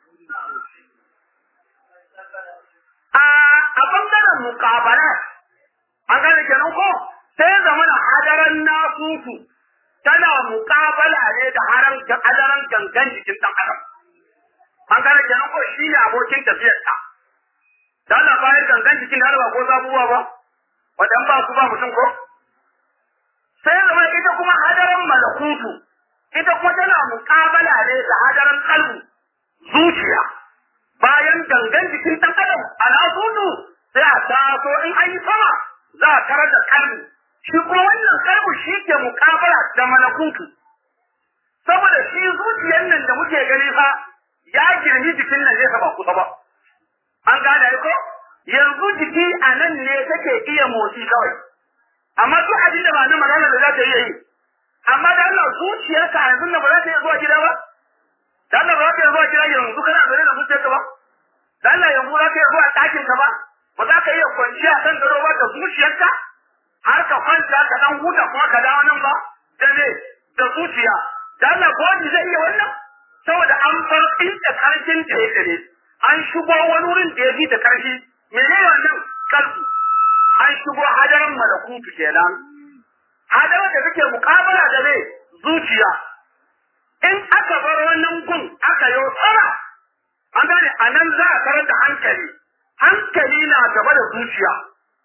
a a bangaren mukabala an gane kenan ko sai zama na hadaran nasutu tana mukabala ne da haran hadaran gangan jikin dan adam an gane kenan ko shi ne abokin tafiyarta da Allah bayan gangan jikin da ba ko zabuwa ba wadan ba su ba mutum ko sai zama ita kuma hadaran malakutu ita kuma tana muƙabala ne da hadaran kalbu zuciya bayan gangan jikin ɗan adam al'asudu sai a taso in an yi sama za a tarar da kalbu shi kuma wannan kalbu shi ke muƙabala da malakutu saboda shi zuciyar nan da muke gani fa ya girmi jikin nan ne ba kusa ba an gane ko yanzu jiki a nan ne take iya motsi kawai amma duk abin da ba na magana da za ta iya yi amma da Allah zuciyarka yanzu na ba za ta iya zuwa gida ba da Allah ba za ta iya zuwa gida yanzu kana zaune da zuciyarka ba da Allah yanzu za ta iya zuwa ɗakin ka ba ba za ka iya kwanciya kan gado ba da zuciyarka har ka kwanta ka dan huta kuma ka dawo nan ba da me da zuciya da Allah ko wani zai iya wannan saboda an bar inda karshen da yake ne an shigo wani wurin da ya fi da karfi mene wannan kalbu an shigo hadarin malakutu kenan hadarar da take mukabala da me zuciya in aka bar wannan gun aka yi tsara an gane a nan za a tarar da hankali hankali na gaba da zuciya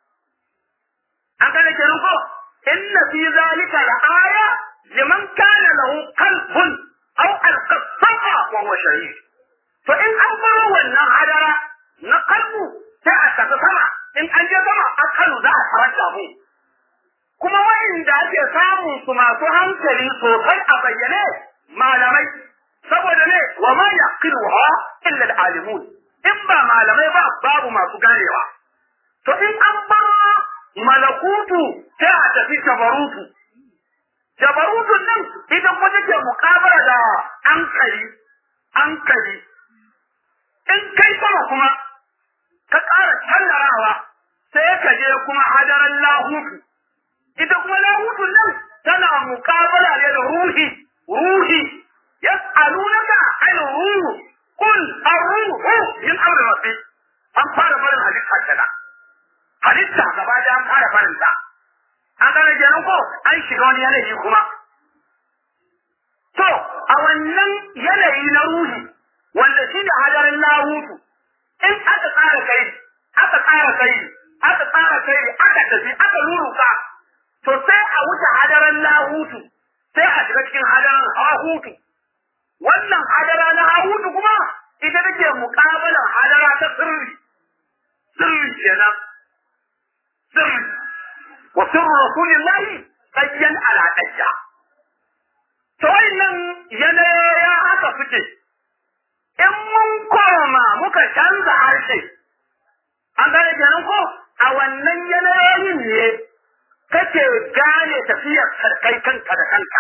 an gane kenan ko inna fi zalika la aya liman kana lahu qalbun aw alqasama wa huwa shahid to in an bar wannan hadara na kalbu sai a tafi sama in an je sama akalu za a tarar da mu kuma wa'inda ake samun su masu hankali sosai a bayyane malamai saboda ne wa ma yaqiluha illa al-alimun in ba malamai ba babu masu ganewa to in an bar malakutu sai a tafi jabarutu jabarutun nan ita kuma take mukabara da hankali hankali in kai sama kuma ka ƙara tallarawa sai ka je kuma hadaran lahutu ita kuma lahutun nan tana mukabala ne da ruhi ruhi yas'alunaka an ruhu qul ar-ruhu min amri rabbi an fara barin halitta kenan halitta gaba da an fara barin ta an gane kenan ko an shiga wani yanayi kuma to a wannan yanayi na ruhi wanda shi ne hadarin lahutu in aka tsara kai aka tsara kai aka tsara kai aka tafi aka luruka to sai a wuce hadaran lahutu sai a shiga cikin hadaran hahutu wannan hadara na hahutu kuma ita take muƙabalar hadara ta sirri sirri kenan sirri wa sirru rasulillahi qayyan ala qayya to wannan yanayi haka suke in mun koma muka canza harshe an gane kenan ko a wannan yanayin ne kake gane tafiyar sarkai kanka da kanka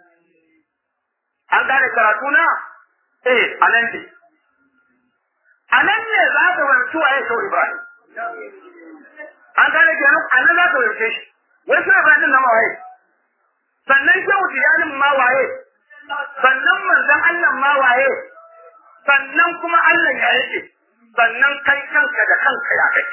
an gane karatu na eh a nan ne a nan ne za ka wanci waye sau ibrahim an gane kenan a nan za ka wance shi wai sai ibrahim na mawaye sannan shehu tiyanin ma waye sannan manzon Allah ma waye sannan kuma Allah ya yake sannan kai kanka da kanka ya kake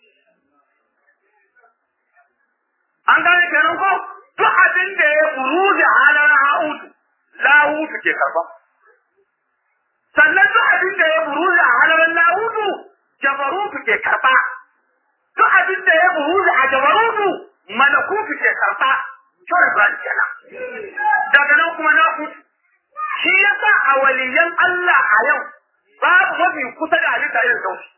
an gane kenan ko duk abin da ya buruzi halar ha'udu lahutu ke karba sannan duk abin da ya buruzi a halar lahutu jabarutu ke karba duk abin da ya buruzi a jabarutu malakutu ke karba shore ba kenan daga nan kuma na kutu shi yasa a waliyan Allah a yau babu mafi kusa da halitta irin sauki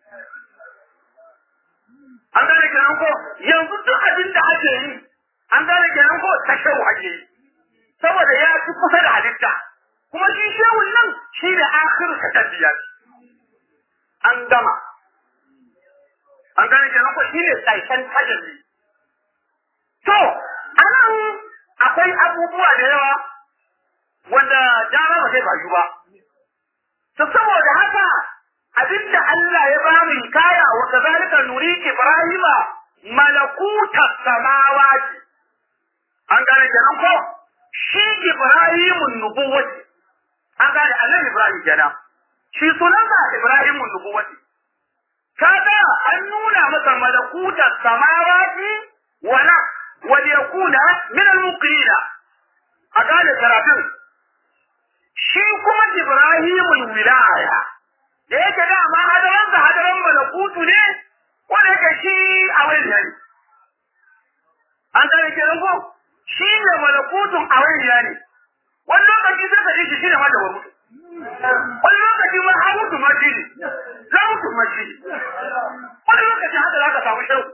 an gane kenan ko yanzu duk abin da ake yi an gane kenan ko ta shehu ake yi saboda ya fi kusa da halitta kuma shi shehun nan shi ne akhiru ka tabiya an gama an gane kenan ko shi ne tsaishen tajalli to anan akwai abubuwa da yawa wanda dama ba zai bayu ba to saboda haka abinda Allah ya ba mu hikaya wa kazalika nuri Ibrahima malakuta samawati an gane kenan ko shi Ibrahimun nubuwati an gane Allah Ibrahim kenan shi sunansa Ibrahimun nubuwati kaga an nuna masa malakuta samawati wala wal yakuna min al-muqina a gane karatun shi kuma Ibrahimul wilaya da yake dama hadaran da hadaran malakutu ne wanda yake shi a wani ne an gane kenan ko shi ne malakutun a wani ne wani lokaci sai ka ji shi shine wanda wani wani lokaci ma an mutu ma shi ne za mutu ma shi ne wani lokaci haka za ka samu shau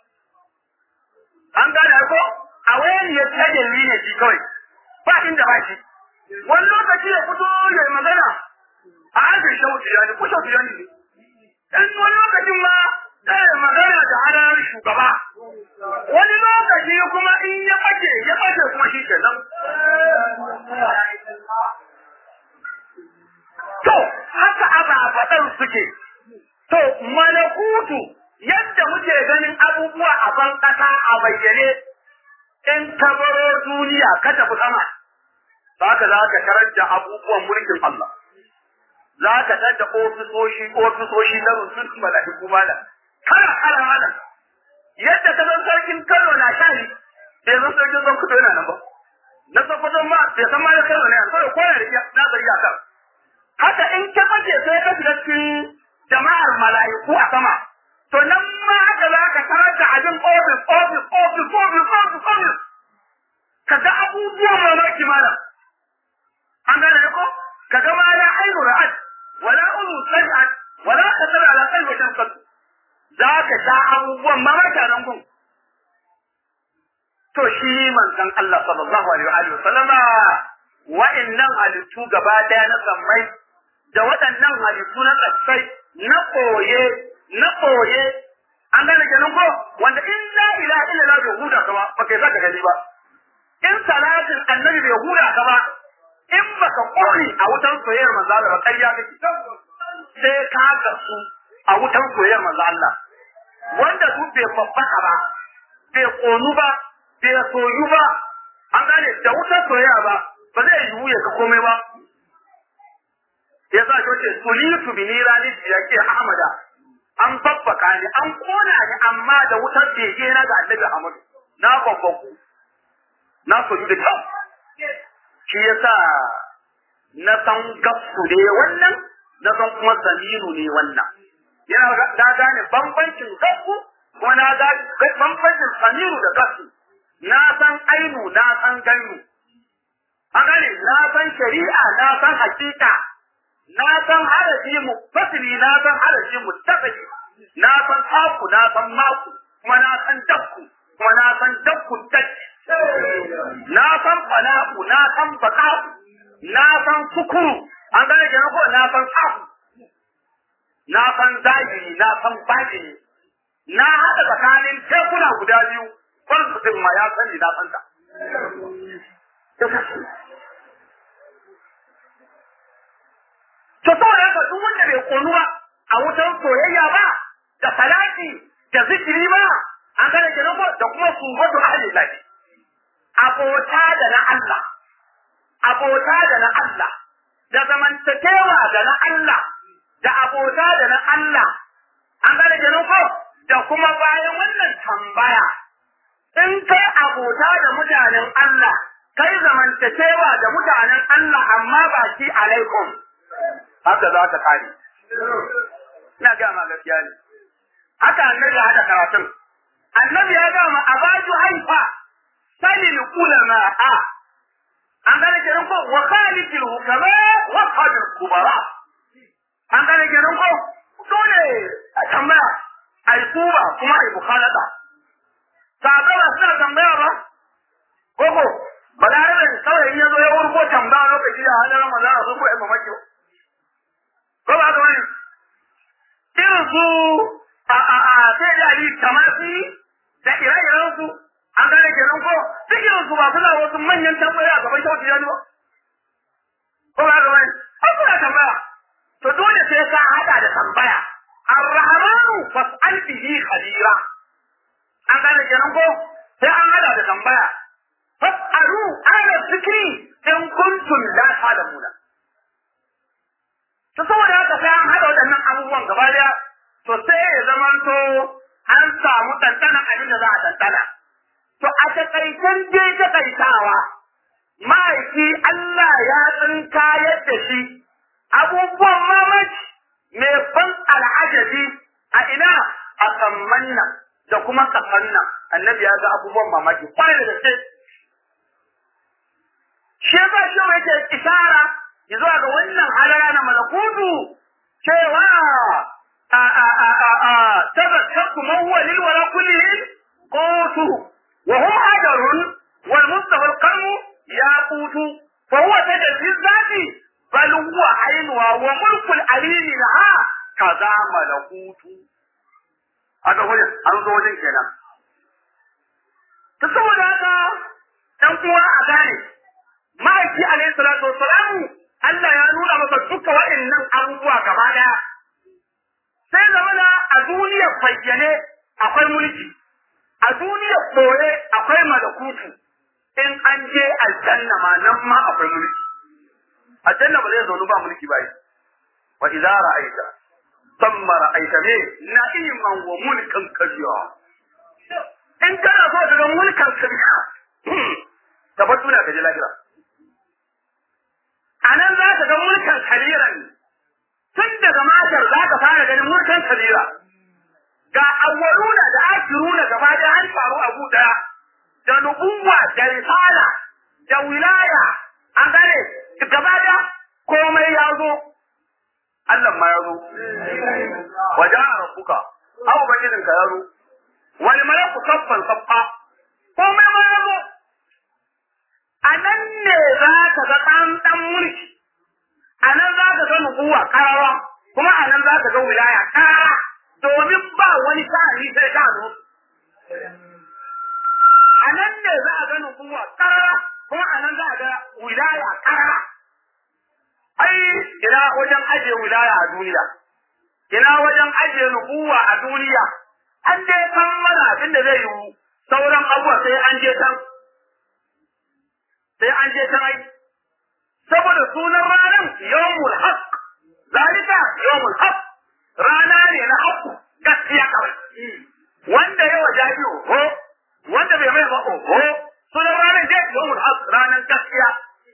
an gane ko a wani ya tsaye ne shi kawai ba inda ba shi wani lokaci ya fito ya yi magana a ajin shauti ya ne ko shauti ya ne in wani lokacin ma ɗaya magana da hannun shugaba wani lokaci kuma in ya ɓace ya ɓace kuma shi ke nan to haka ababaɗan suke to malakutu yadda muke ganin abubuwa a ban ƙasa a bayyane in ka baro duniya ka tafi sama za ka za ka tarar da abubuwan mulkin Allah za ka tarar da ofisoshi ofisoshi na rusul mala'iku malam kala kala malam yadda ka san sarkin Kano na shari bai san sarkin zan kudo yana nan ba na sokoto ma bai san ma da Kano ne an sai ko da na bari aka haka in ka bace sai ka shiga cikin jama'ar mala'iku a sama to nan ma haka za ka tarar da abin ofis ofis ofis ofis ofis ofis ka ga abubuwan mamaki malam an gane ne ko ka ga ma la ainu ra'at wala ulu sami'at wala khatar ala qalbi shamsat za ka sha abubuwan mamaki nan gun to shi manzon Allah sallallahu alaihi wa sallama wa'annan halittu gaba daya na sammai da waɗannan halittu na tsatsai na koye na koye an gane kenan ko wanda in la ilaha illallah bai huda ka ba ba kai zaka gani ba in salatin annabi bai huda ka ba in baka kore a wutan soyayyar manzo Allah ba ƙarya kake sai ka gasu a wutan soyayyar manzo Allah wanda duk bai babbaka ba bai konu ba bai soyu ba an gane da wutan soyayya ba ba zai yiwu ya ka komai ba ya sa shi wace sulitu bi nirani ya ke Ahmada an babbaka ni an kona ni amma da wutar bege na ga Annabi Ahmadu na babbaku na soyu da kyau shi yasa na san gafsu ne wannan na san kuma zamiru ne wannan yana da gane bambancin gafsu kuma na ga bambancin zamiru da gafsu na san ainu na san ganu a gane na san shari'a na san hakika na san harafi mu fasili na san harafi mu tafaki na san haku na san maku kuma na san dakku kuma na san dakku dakki na san fana'u na na san baka na san sukuru an gane kenan ko na san safu na san zahiri na san batini na haɗa tsakanin tekuna guda biyu kwansu ma ya sani na san ta To saboda haka duk wanda bai konu ba a wutar soyayya ba da salati da zikiri ba an gane kenan ko da kuma subatu ahli lahi abota da na Allah abota da na Allah da zamantakewa da na Allah da abota da na Allah an gane kenan ko da kuma bayan wannan tambaya in kai abota da mutanen Allah kai zamantakewa da mutanen Allah amma ba shi alaikum haka za ta kare ina ga ma gaskiya ne haka annabi hada karatun annabi ya ga ma abaju haifa salil ulama a an gane kenan ko wa khalidil hukama wa qadir kubara an gane kenan ko dole a tambaya ai kuba kuma ai bukhalata sababa suna tambaya ba koko balarabe saurayi ya zo ya wurgo tambaya lokaci da halin ramadan sun ko ai mamaki ko ba ga wani irin su a a a sai da ali tamasi da ire-iren su an gane kenan ko duk irin su ba suna wasu manyan tambaya a gaban shawar tijani ba ko ba ga wani an suna tambaya to dole sai ka hada da tambaya ar-rahmanu fas'al bihi khabira an gane kenan ko sai an hada da tambaya fas'alu ala zikri in kuntum la ta'lamuna to saboda haka sai an hada waɗannan abubuwan gaba daya to sai ya zamanto an samu ɗanɗanan abin da za a ɗanɗana to a taƙaitan je taƙaitawa ma'aiki Allah ya tsinka yadda shi abubuwan mamaki mai ban al'ajabi a ina a samman nan da kuma kasan nan annabi ya ga abubuwan mamaki kwarai da gaske shi ba shi yake isara zuwa ga wannan halara na malakutu cewa a a a a a tazakkaku man huwa lil wala kullihi qutu wa hum hajarun wal mustafa al qarmu yaqutu fa huwa tajzi zati bal huwa ainuha wa mulku al alili laha kaza malakutu aka wajen an zo wajen kenan ta saboda haka dan uwa a gane ma'aiki alaihi salatu wassalamu Allah ya nuna masa duka waɗannan abubuwa gaba ɗaya. Sai zamana a duniyar bayyane akwai mulki, a duniyar ɓoye akwai malakutu, in an je aljanna ma nan ma akwai mulki. Aljanna ba zai zaunu ba mulki ba yi. Wa idza ra'aita thumma ra'aita me na'iman wa mulkan kabiya. In kana so ka ga mulkan kabiya, tabbatu na ka je lahira. a nan za ka ga mulkan kabiran tun daga matar za ka fara ganin mulkan kabira ga awwaluna da akiruna gaba da an faru abu daya da nubuwa da risala da wilaya an gane gaba da komai ya zo Allah ma ya zo wajen rabbuka abu bangijin ka ya zo wani malaku saffan saffa komai ma ya zo a nan ne za ka ga ɗan mulki, a nan za ka ga nubuwa ƙarawa, kuma a nan za ka ga wilaya ƙara, domin ba wani sa'ani sai ka zo. A nan ne za a ga nubuwa ƙarawa, kuma a nan za a ga wilaya ƙara. Ai, ina wajen ajiye wilaya a duniya, ina wajen ajiye nubuwa a duniya, an dai san mana abin da zai yiwu, sauran abubuwa sai an je can. sai an je ta mai saboda sunan ranar yawmul haq zalika yawmul haq rana ne na haku gaskiya kawai wanda ya waja biyu ho wanda bai mai ba ho sunan ranar je yawmul haq ranar gaskiya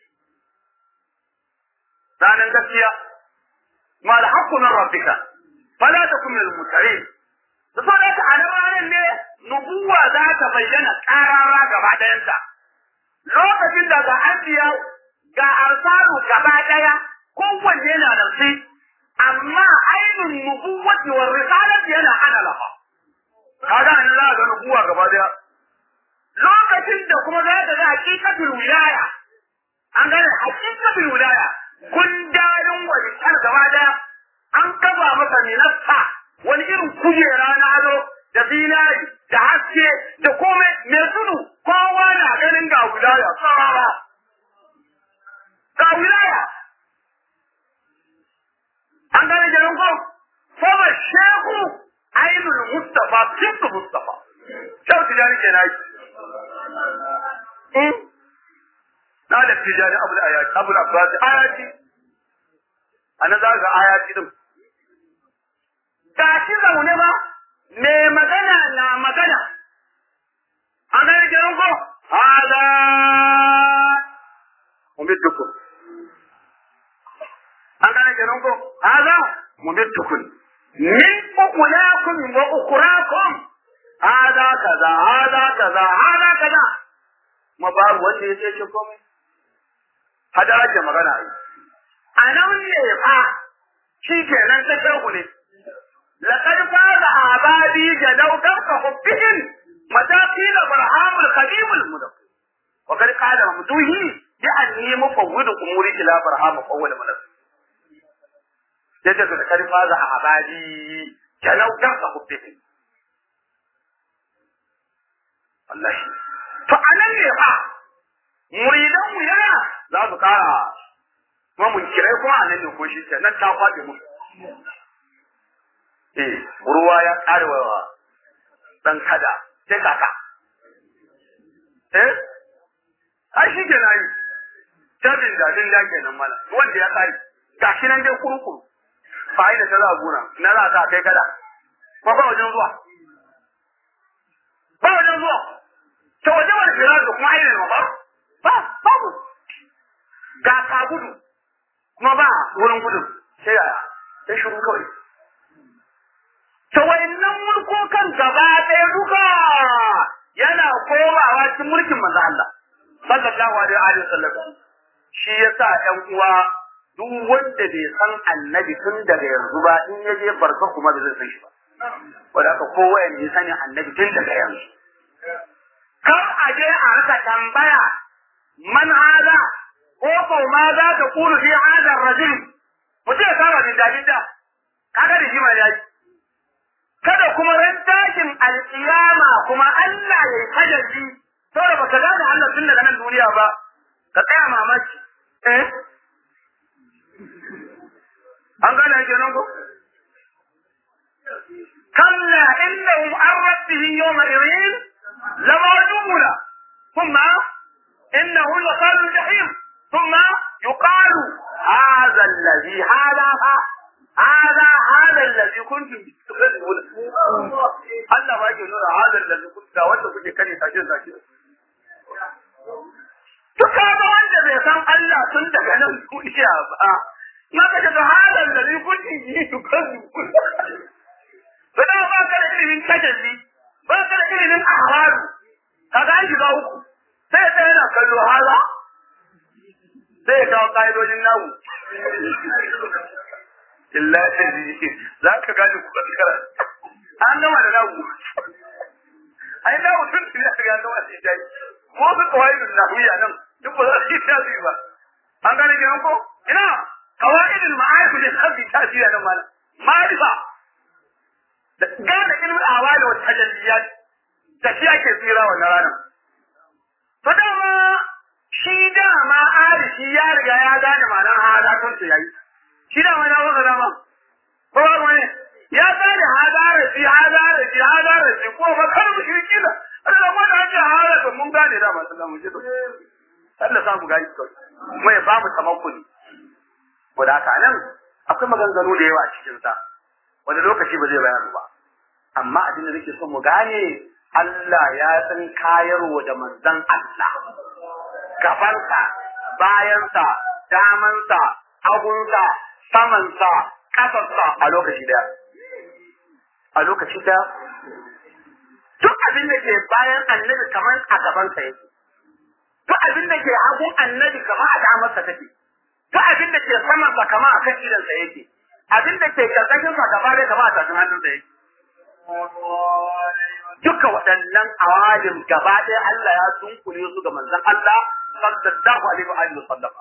ranar gaskiya ma da haqqu min rabbika fala takun min al-mutarin saboda haka a ranar ne nubuwa za ta bayyana karara gaba ɗayanta lokacin da ga anbiya ga arsalu gaba daya kowanne yana da shi amma ainun nubuwati wa risalati yana ana lafa kaga an za ga nubuwa gaba daya lokacin da kuma za ka ga hakikatul wilaya an gane hakikatul wilaya gundarin walitar gaba daya an kafa masa minasta wani irin kujera na ado da zinari da haske da komai mai tudu kowa na ganin ga wilaya tsarara ga wilaya an gane ganin ko kuma shehu ainul mustafa sintu mustafa shehu tijani ke nayi na da tijani abul ayati abul abbas ayati anan za ga ayati din ga shi zaune ba me magana na magana an gane ganin ko hada umiddukum an gane ganin ko hada umiddukum min ukulakum wa ukurakum hada kaza hada kaza hada kaza ma babu wanda ya ce komai hada ake magana ai a nan ne fa shi kenan ta shehu ne لقد فاز أعبادي جدوا دوك حبهم متاقيل برهام الخديم المدق وقد قال ممدوه بأني مفوض أموري إلى برهام فول مدق يجب لقد فاز أعبادي جدوا دوك حبهم الله فأنا ne muridan mu yana za su kara kuma mun kirai kuma a nan ne ko shi ke nan ta kwaɗe mu eh ruwa ya karewa dan kada sai kaka eh ai shi ke nayi tabin da din da kenan mana wanda ya kare gashi nan dai kurukuru bai da tara gona na za ka kai kada ko ba wajen zuwa ba wajen zuwa to wajen wani fira da kuma ainihin ba ba babu ga ka gudu kuma ba wurin gudu sai yaya sai shiru kawai To wayannan mulkokan gaba ɗaya duka yana komawa cikin mulkin manzo Allah sallallahu alaihi wa sallam. Shi yasa ƴan uwa duk wanda bai san annabi tun daga yanzu ba in ya je barka kuma da zai san shi ba. Wanda aka kowa ya sani annabi tun daga yanzu. Kar a je a rika tambaya man hada ko ko ma za ta kulu fi hadar rajul. Mutum ya saba da dalilda. Kaga da shi ma ya yi. kada kuma ran tashin alƙiyama kuma Allah ya yi tajalli saboda baka gane Allah tun daga nan duniya ba ka tsaya mamaki eh an gane ake nan ko kalla innahum an rabbihim yawma idhin lamawjuna thumma innahu laqalu jahim thumma yuqalu hadha alladhi hada هذا هذا الذي كنتم تكذبون Allah ba ke nuna hadar da da wanda kuke kare tashi da tashi to kaga wanda bai san Allah tun daga nan duniya ba na kace da hadar da ni kunti yi to kazu ba da ba ka da ilimin tajalli ba ka da ilimin ahwalu kaga an shiga uku sai sai yana kallo hala sai ya kawo ka'idojin namu illa tadri za ka gane ku kaskara an gama da nagu ai na mutum ne ya ga gama da dai ko su qawaidun nahwiya nan duk ba za su yi tasiri ba an gane kenan ko ina qawaidul ma'arif da sabbi tasiri nan mana ma'rifa da gane ilmin awali wa tajalliyat da shi ake tsira wannan ranar to dama shi dama arishi ya riga ya gane ma'anar hadatun su yayi shi da wani abu da ma ko ba wani ya gane hadara shi hadara shi hadara shi ko ba kar mu shirki da Allah ma da ake hada to mun gane da masu da mu ji Allah sa mu gani to mu ya ba mu tamakkuni ko da haka nan akwai maganganu da yawa a cikin sa wani lokaci ba zai bayar ba amma abin da nake son mu gane Allah ya san kayarwa da manzon Allah gabansa bayansa damansa hagunsa samansa ƙasarsa a lokaci daya. A lokaci daya. Duk abin da ke bayan annabi kamar a gabansa yake. Duk abin da ke hagun annabi kamar a damarsa take. Duk abin da ke samansa kamar a kan idansa yake. Abin da ke karkashinsa gaba da kamar a tafin hannunsa yake. Duka waɗannan awalim gaba ɗaya Allah ya dunkule su ga manzon Allah sallallahu alaihi wa alihi wasallam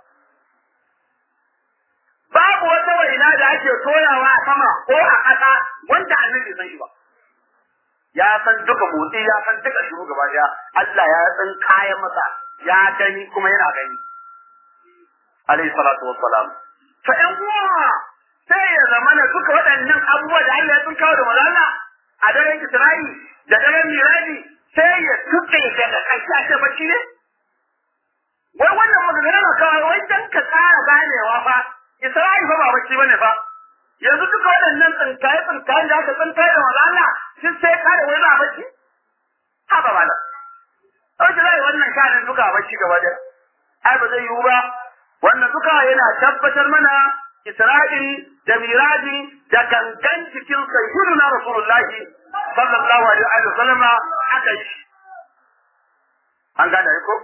babu wata waina da ake toyawa a sama ko a ƙasa wanda annabi san shi ba ya san duka motsi ya san duka shiru gaba daya Allah ya san kayan masa ya gani kuma yana gani alayhi salatu wassalam fa in uwa sai ya zama na duka waɗannan abubuwa da Allah ya sun kawo da malala a daren Isra'i da daren Miradi sai ya tuke daga ƙarshe a ce bacci ne wai wannan magana na kawo wai dan ka tsara ganewa fa Isra'i fa ba bacci bane fa yanzu duka waɗannan tsinkaye tsinkaye da aka tsinkaye da malala sun sai kare wai ba bacci ha ba ba ɗauki zai wannan shanin duka bacci gaba da ai ba zai yiwu ba wannan duka yana tabbatar mana Isra'il da Miraji da gangan cikin sayyiduna Rasulullahi sallallahu alaihi wa sallama aka yi an gane ko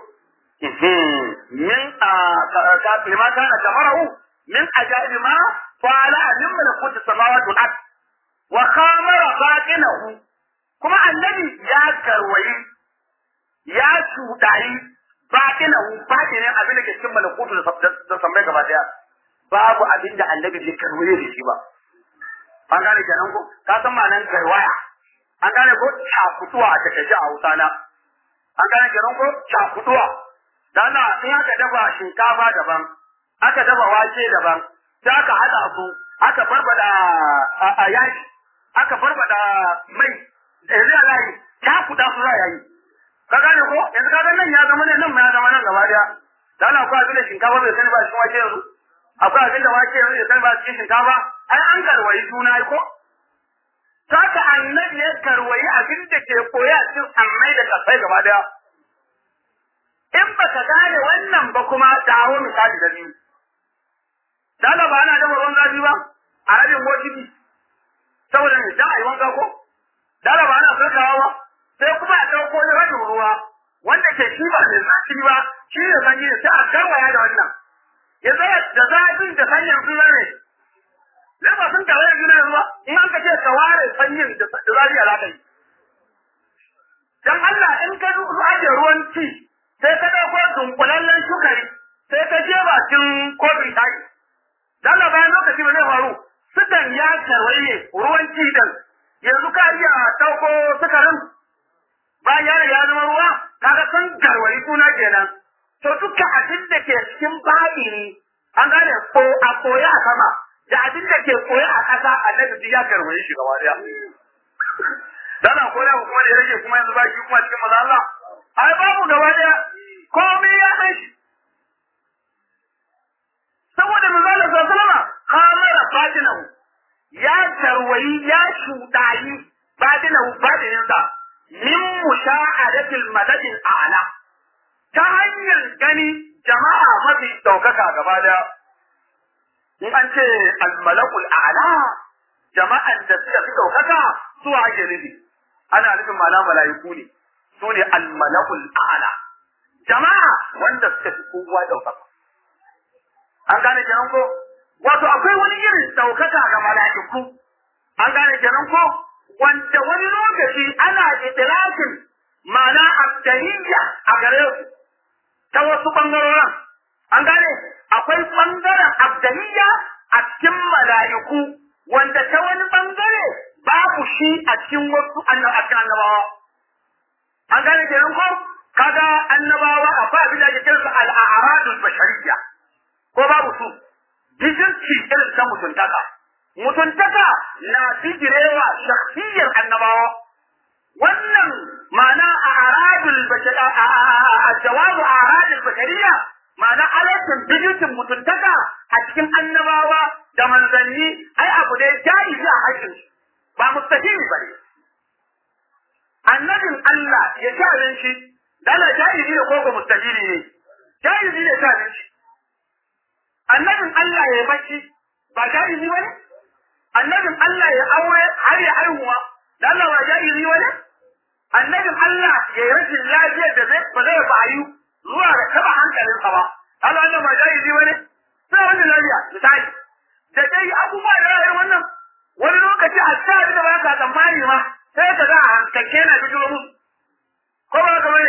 min a kafin ma kana kamarahu min ajaib ma fa'ala min malakut samawati wal ard wa khamara batinahu kuma annabi ya karwayi ya shudayi batinahu batinin abin da ke cikin malakutu da sammai gaba daya babu abin da annabi bai karwaye da shi ba an gane kenan ko ka san ma'anar garwaya an gane ko cakutuwa a takaice a hausa na an gane kenan ko cakutuwa dan na in aka dafa shinkafa daban aka dafa wake daban sai aka hada su aka barbada a yaki aka barbada mai yanzu ya layi cakuda su za a yi ka gane ko yanzu ka ga nan ya zama ne nan ma ya zama nan gaba daya dan akwai abin da shinkafa bai sani ba cikin wake yanzu akwai abin da wake yanzu ya sani ba cikin shinkafa ai an garwayi juna ko saka annabi ya karwayi abin da ke koya cikin annai da kasai gaba daya in baka gane wannan ba kuma dawo misali da biyu dala ba ana dafa ruwan zafi ba a rabin bokiti saboda ne dan ayi wanka ko dala ba ana sarkawa ba sai kuma a dauko ne rabin ruwa wanda ke shi ba mai zafi ba shi ne sanyi ne sai a garwaya da wannan ya zai da zafin da sanyin su ne ne ba sun kawai juna ruwa in an ka ce ka ware sanyin da zafi a zaka yi dan Allah in ka ajiye ruwan ci sai ka dauko dunkulallen shukari sai ka je bakin kofi taki dan bayan lokaci ba zai faru sukan ya karwaye ruwan ci din yanzu ka iya dauko sukarin bayan ya riga ya zama ruwa kaga sun garwayi suna kenan to duka abin da ke cikin baɗini an gane ko a koya a sama da abin da ke koya a ƙasa annabi duk ya garwaye shi gaba daya dana koya ku kuma da ya rage kuma yanzu ba shi kuma cikin maza Allah ai babu gaba daya komai ya san shi saboda manzo Allah sallallahu alaihi wasallam khamara batinahu ya tarwayi ya shudayi batinahu batininsa min musha'adatil madadil a'la ta hanyar gani jama'a mafi daukaka gaba daya in an ce al-malakul a'la jama'an da suka fi daukaka su ake nufi ana nufin mala mala'iku ne su ne al-malakul a'la jama'a wanda suka fi kowa daukaka an gane kenan ko wato akwai wani irin daukaka ga mala'iku an gane kenan ko wanda wani lokaci ana idrakin ma'ana abdaniya a gare su ta wasu bangarorin an gane akwai bangaren abdaniya a cikin mala'iku wanda ta wani bangare babu shi a cikin wasu annabawa an gane kenan ko kaga annabawa akwai abin da ake kiransa al-a'radul bashariyya ko babu su bijirci irin ta mutuntaka mutuntaka na bijirewa shakhsiyar annabawa wannan ma'ana a aradul bashara a jawabu a aradul bashariya ma'ana alatin bijircin mutuntaka a cikin annabawa da manzanni ai abu ne jaizi a harshen ba mustahili ba ne annabin Allah ya ci abinci dala jaizi ne ko ko mustahili ne jaizi ne ta abinci annabin Allah ya bacci ba jaizi ba ne annabin Allah ya aure har ya haihuwa da Allah ba jaizi ba ne annabin Allah ya yi rashin lafiyar da zai ba zai bayu zuwa ga taba hankalinsa ba Allah wannan ba jaizi ba ne sai wani lafiya misali da dai abubuwa da rayuwar wannan wani lokaci a sa da ba ka tsammani ma sai ka ga a hankalce na bijiro musu ko ba ka bane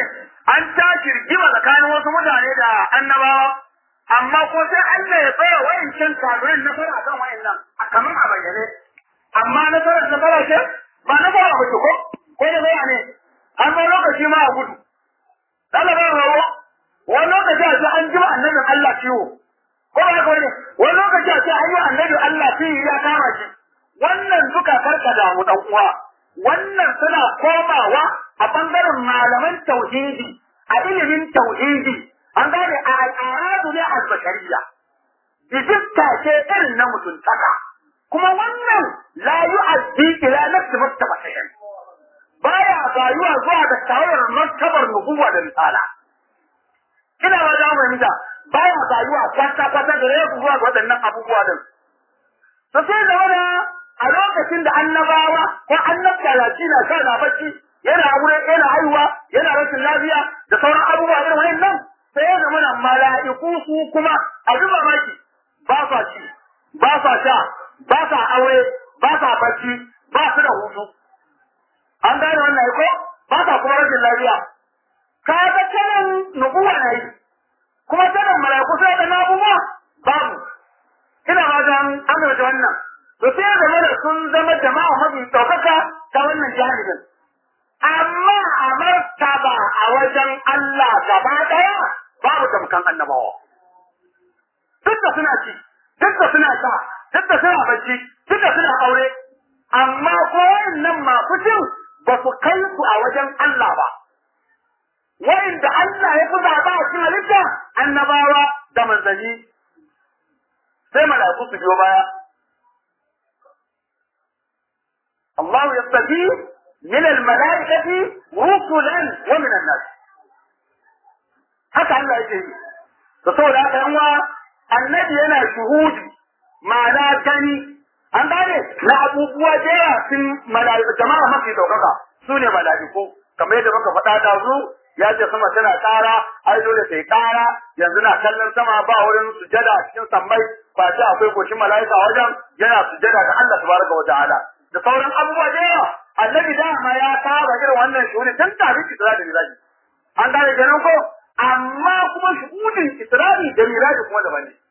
an tashi rigima tsakanin wasu mutane da annabawa amma ko sai Allah ya tsaya wayancin kafirin na fara kan wayannan kamar a bayyane amma na fara na fara ce ba na fara ba ko ko da bai ne an ba lokaci ma a gudu Allah ba rawo wani lokaci a ce an jima annabin Allah ciwo ko ba haka wani wani lokaci a ce an yi annabi Allah ciwo ya kama shi wannan duka karka damu dan uwa wannan suna komawa a bangaren malaman tauhidi a ilimin tauhidi an gane a al'adu ne al-bashariya bijista ce irin na mutuntaka kuma wannan la yu'addi ila nafsi martaba shay'an baya bayuwa zuwa ga tawayar martabar nubuwa da misala ina ba da mu da baya bayuwa kwata kwata da yau zuwa ga waɗannan abubuwa din to sai da wani a lokacin da annabawa ko annabta yaci na sa na bacci yana aure yana haihuwa yana rashin lafiya da sauran abubuwa irin wayannan sai ya zama nan mala'iku su kuma a zuba maki ba sa ci ba sa sha ba sa aure ba sa bacci ba su da hutu an gane wannan ko ba sa kuma rashin lafiya ka ga kanan nubuwa na yi kuma sanin mala'iku sai da abubuwa babu ina ma dan amince wannan to sai da mana sun zama jama'a mafi ɗaukaka ta wannan jahilin amma a martaba a wajen Allah gaba ɗaya babu tamkan annabawa duk da suna ci duk da suna sha duk da suna bacci duk da suna aure amma ko nan masu cin ba su kai su a wajen Allah ba wa'inda Allah ya fi zaɓa a cikin halitta annabawa da manzanni sai mala'iku su biyo baya الله يستجيب من الملائكة رسلا ومن الناس haka Allah yake yi da saboda haka yan annabi yana shuhudi ma'ana gani an gane na abubuwa da yawa sun mala'iku jama'a mafi daukaka su ne mala'iku kamar yadda muka faɗa da zu ya ce sama tana ƙara ai dole sai ƙara yanzu na kallon sama ba wurin sujada a cikin sammai ba ce akwai goshin mala'ika wajen yana sujada ga Allah tabaraka wa ta'ala da sauran abubuwa da yawa annabi dama ya saba irin wannan shuhudi tun kafin Isra da Miraji an gane kenan ko amma kuma shuhudin Isra'i da Miraji kuma daban ne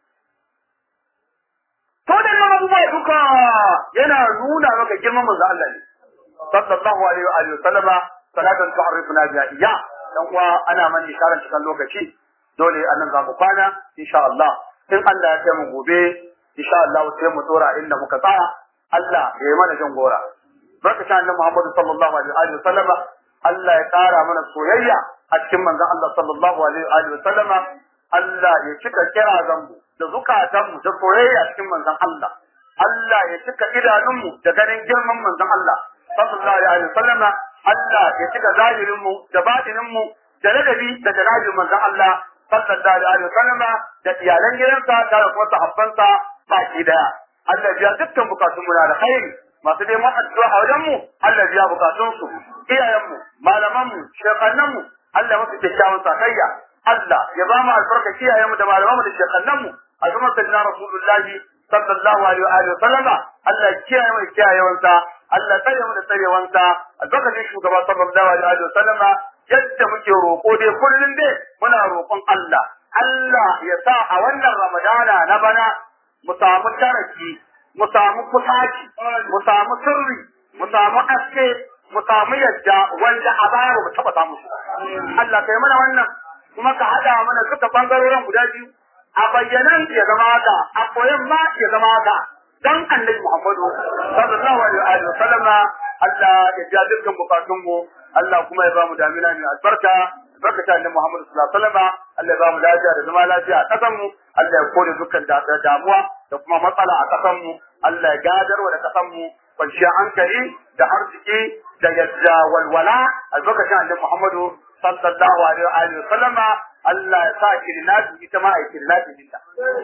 to da nan abubuwa duka yana nuna maka girman manzo Allah ne sallallahu alaihi wa alihi sallama salatan tu'arrifuna biha iya dan uwa ana man isharar cikin lokaci dole anan za mu kwana insha Allah in Allah ya kai mu gobe insha Allah sai mu tsora inda muka tsaya Allah ya yi mana jan gora. Barka sha annabi Muhammad sallallahu alaihi wa sallama Allah ya ƙara mana soyayya a cikin manzon Allah sallallahu alaihi wa sallama Allah ya cika kirazanmu da zukatanmu da soyayya cikin manzon Allah. Allah ya cika idanunmu da ganin girman manzon Allah sallallahu alaihi wa sallama Allah ya cika zahirinmu da batininmu da ladabi da janabin manzon Allah sallallahu alaihi wa sallama da iyalan gidansa da kuma sahabbansa baki daya. Allah biya dukkan bukatun mu da khairi masu neman addu'a a wajen mu Allah biya bukatun su iyayen mu malaman mu shekannan mu Allah musu kyakkyawan sakayya Allah ya ba mu albarka iyayen mu da malaman mu da shekannan mu a zaman sayyidina rasulullahi sallallahu alaihi wa alihi sallama Allah kiyaye mu kiyayewansa Allah tsare mu da tsarewansa albarkacin shugaba sallallahu alaihi wa sallama yadda muke roƙo dai kullum dai muna roƙon Allah Allah ya sa a wannan Ramadana na bana mu samu taraki, mu samu kusaci, mu samu sirri, mu samu aske, mu samu yadda wanda a baya ba mu taɓa samu shi. Allah kai mana wannan kuma ka haɗa mana duka bangarorin guda biyu. A bayyanan ya zama haka, a koyan ma ya zama haka. Dan annabi Muhammadu sallallahu alaihi wa sallama Allah ya ja dukkan bukatunmu, Allah kuma ya ba mu damina mai albarka, albarkata annabi Muhammadu sallallahu alaihi wa sallama, Allah ya ba mu lafiya da zama lafiya a ƙasanmu, Allah ya kore dukkan damuwa da kuma matsala a ƙasanmu, Allah ya gadarwa da ƙasanmu kwanciyar hankali da arziki da yadda walwala albarkacin annabi Muhammadu sallallahu alaihi wa sallama Allah ya sa kirnatu ita ma a kirnatu dinta.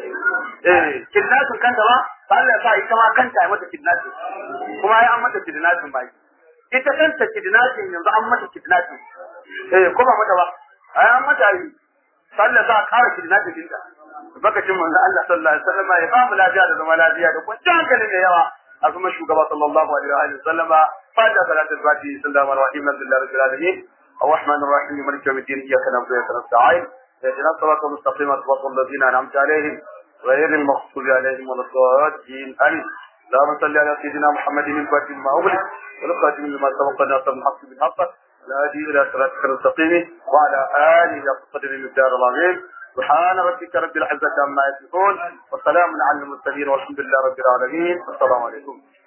Eh, kirnatun kanta ba, Allah ya sa ita ma kanta ya mata kirnatu. Kuma ya an mata kirnatun ba. Ita kanta kirnatun yanzu an mata kirnatun. Eh, ko ba mata ba? Ai an mata yi. Allah ya sa ƙara kirnatun dinta. Bakacin manzo Allah sallallahu alaihi wasallam ya ba mu lafiya da zama lafiya da kwanciyar hankali da yawa. A kuma shugaba sallallahu alaihi wa sallama fa da salatul fatihi sallallahu alaihi wa sallam rabbil alamin. الرحمن الرحيم مالك يوم الدين اياك نعبد واياك نستعين اهدنا الصراط المستقيم صراط الذين انعمت عليهم غير المغضوب عليهم ولا الضالين امين اللهم صل على سيدنا محمد الفاتح لما اغلق والخاتم لما سبق ناصر الحق بالحق الهادي الى صراطك المستقيم وعلى اله حق قدر المقدار العظيم سبحان ربك رب العزه عما يصفون وسلام على المرسلين والحمد لله رب العالمين والسلام عليكم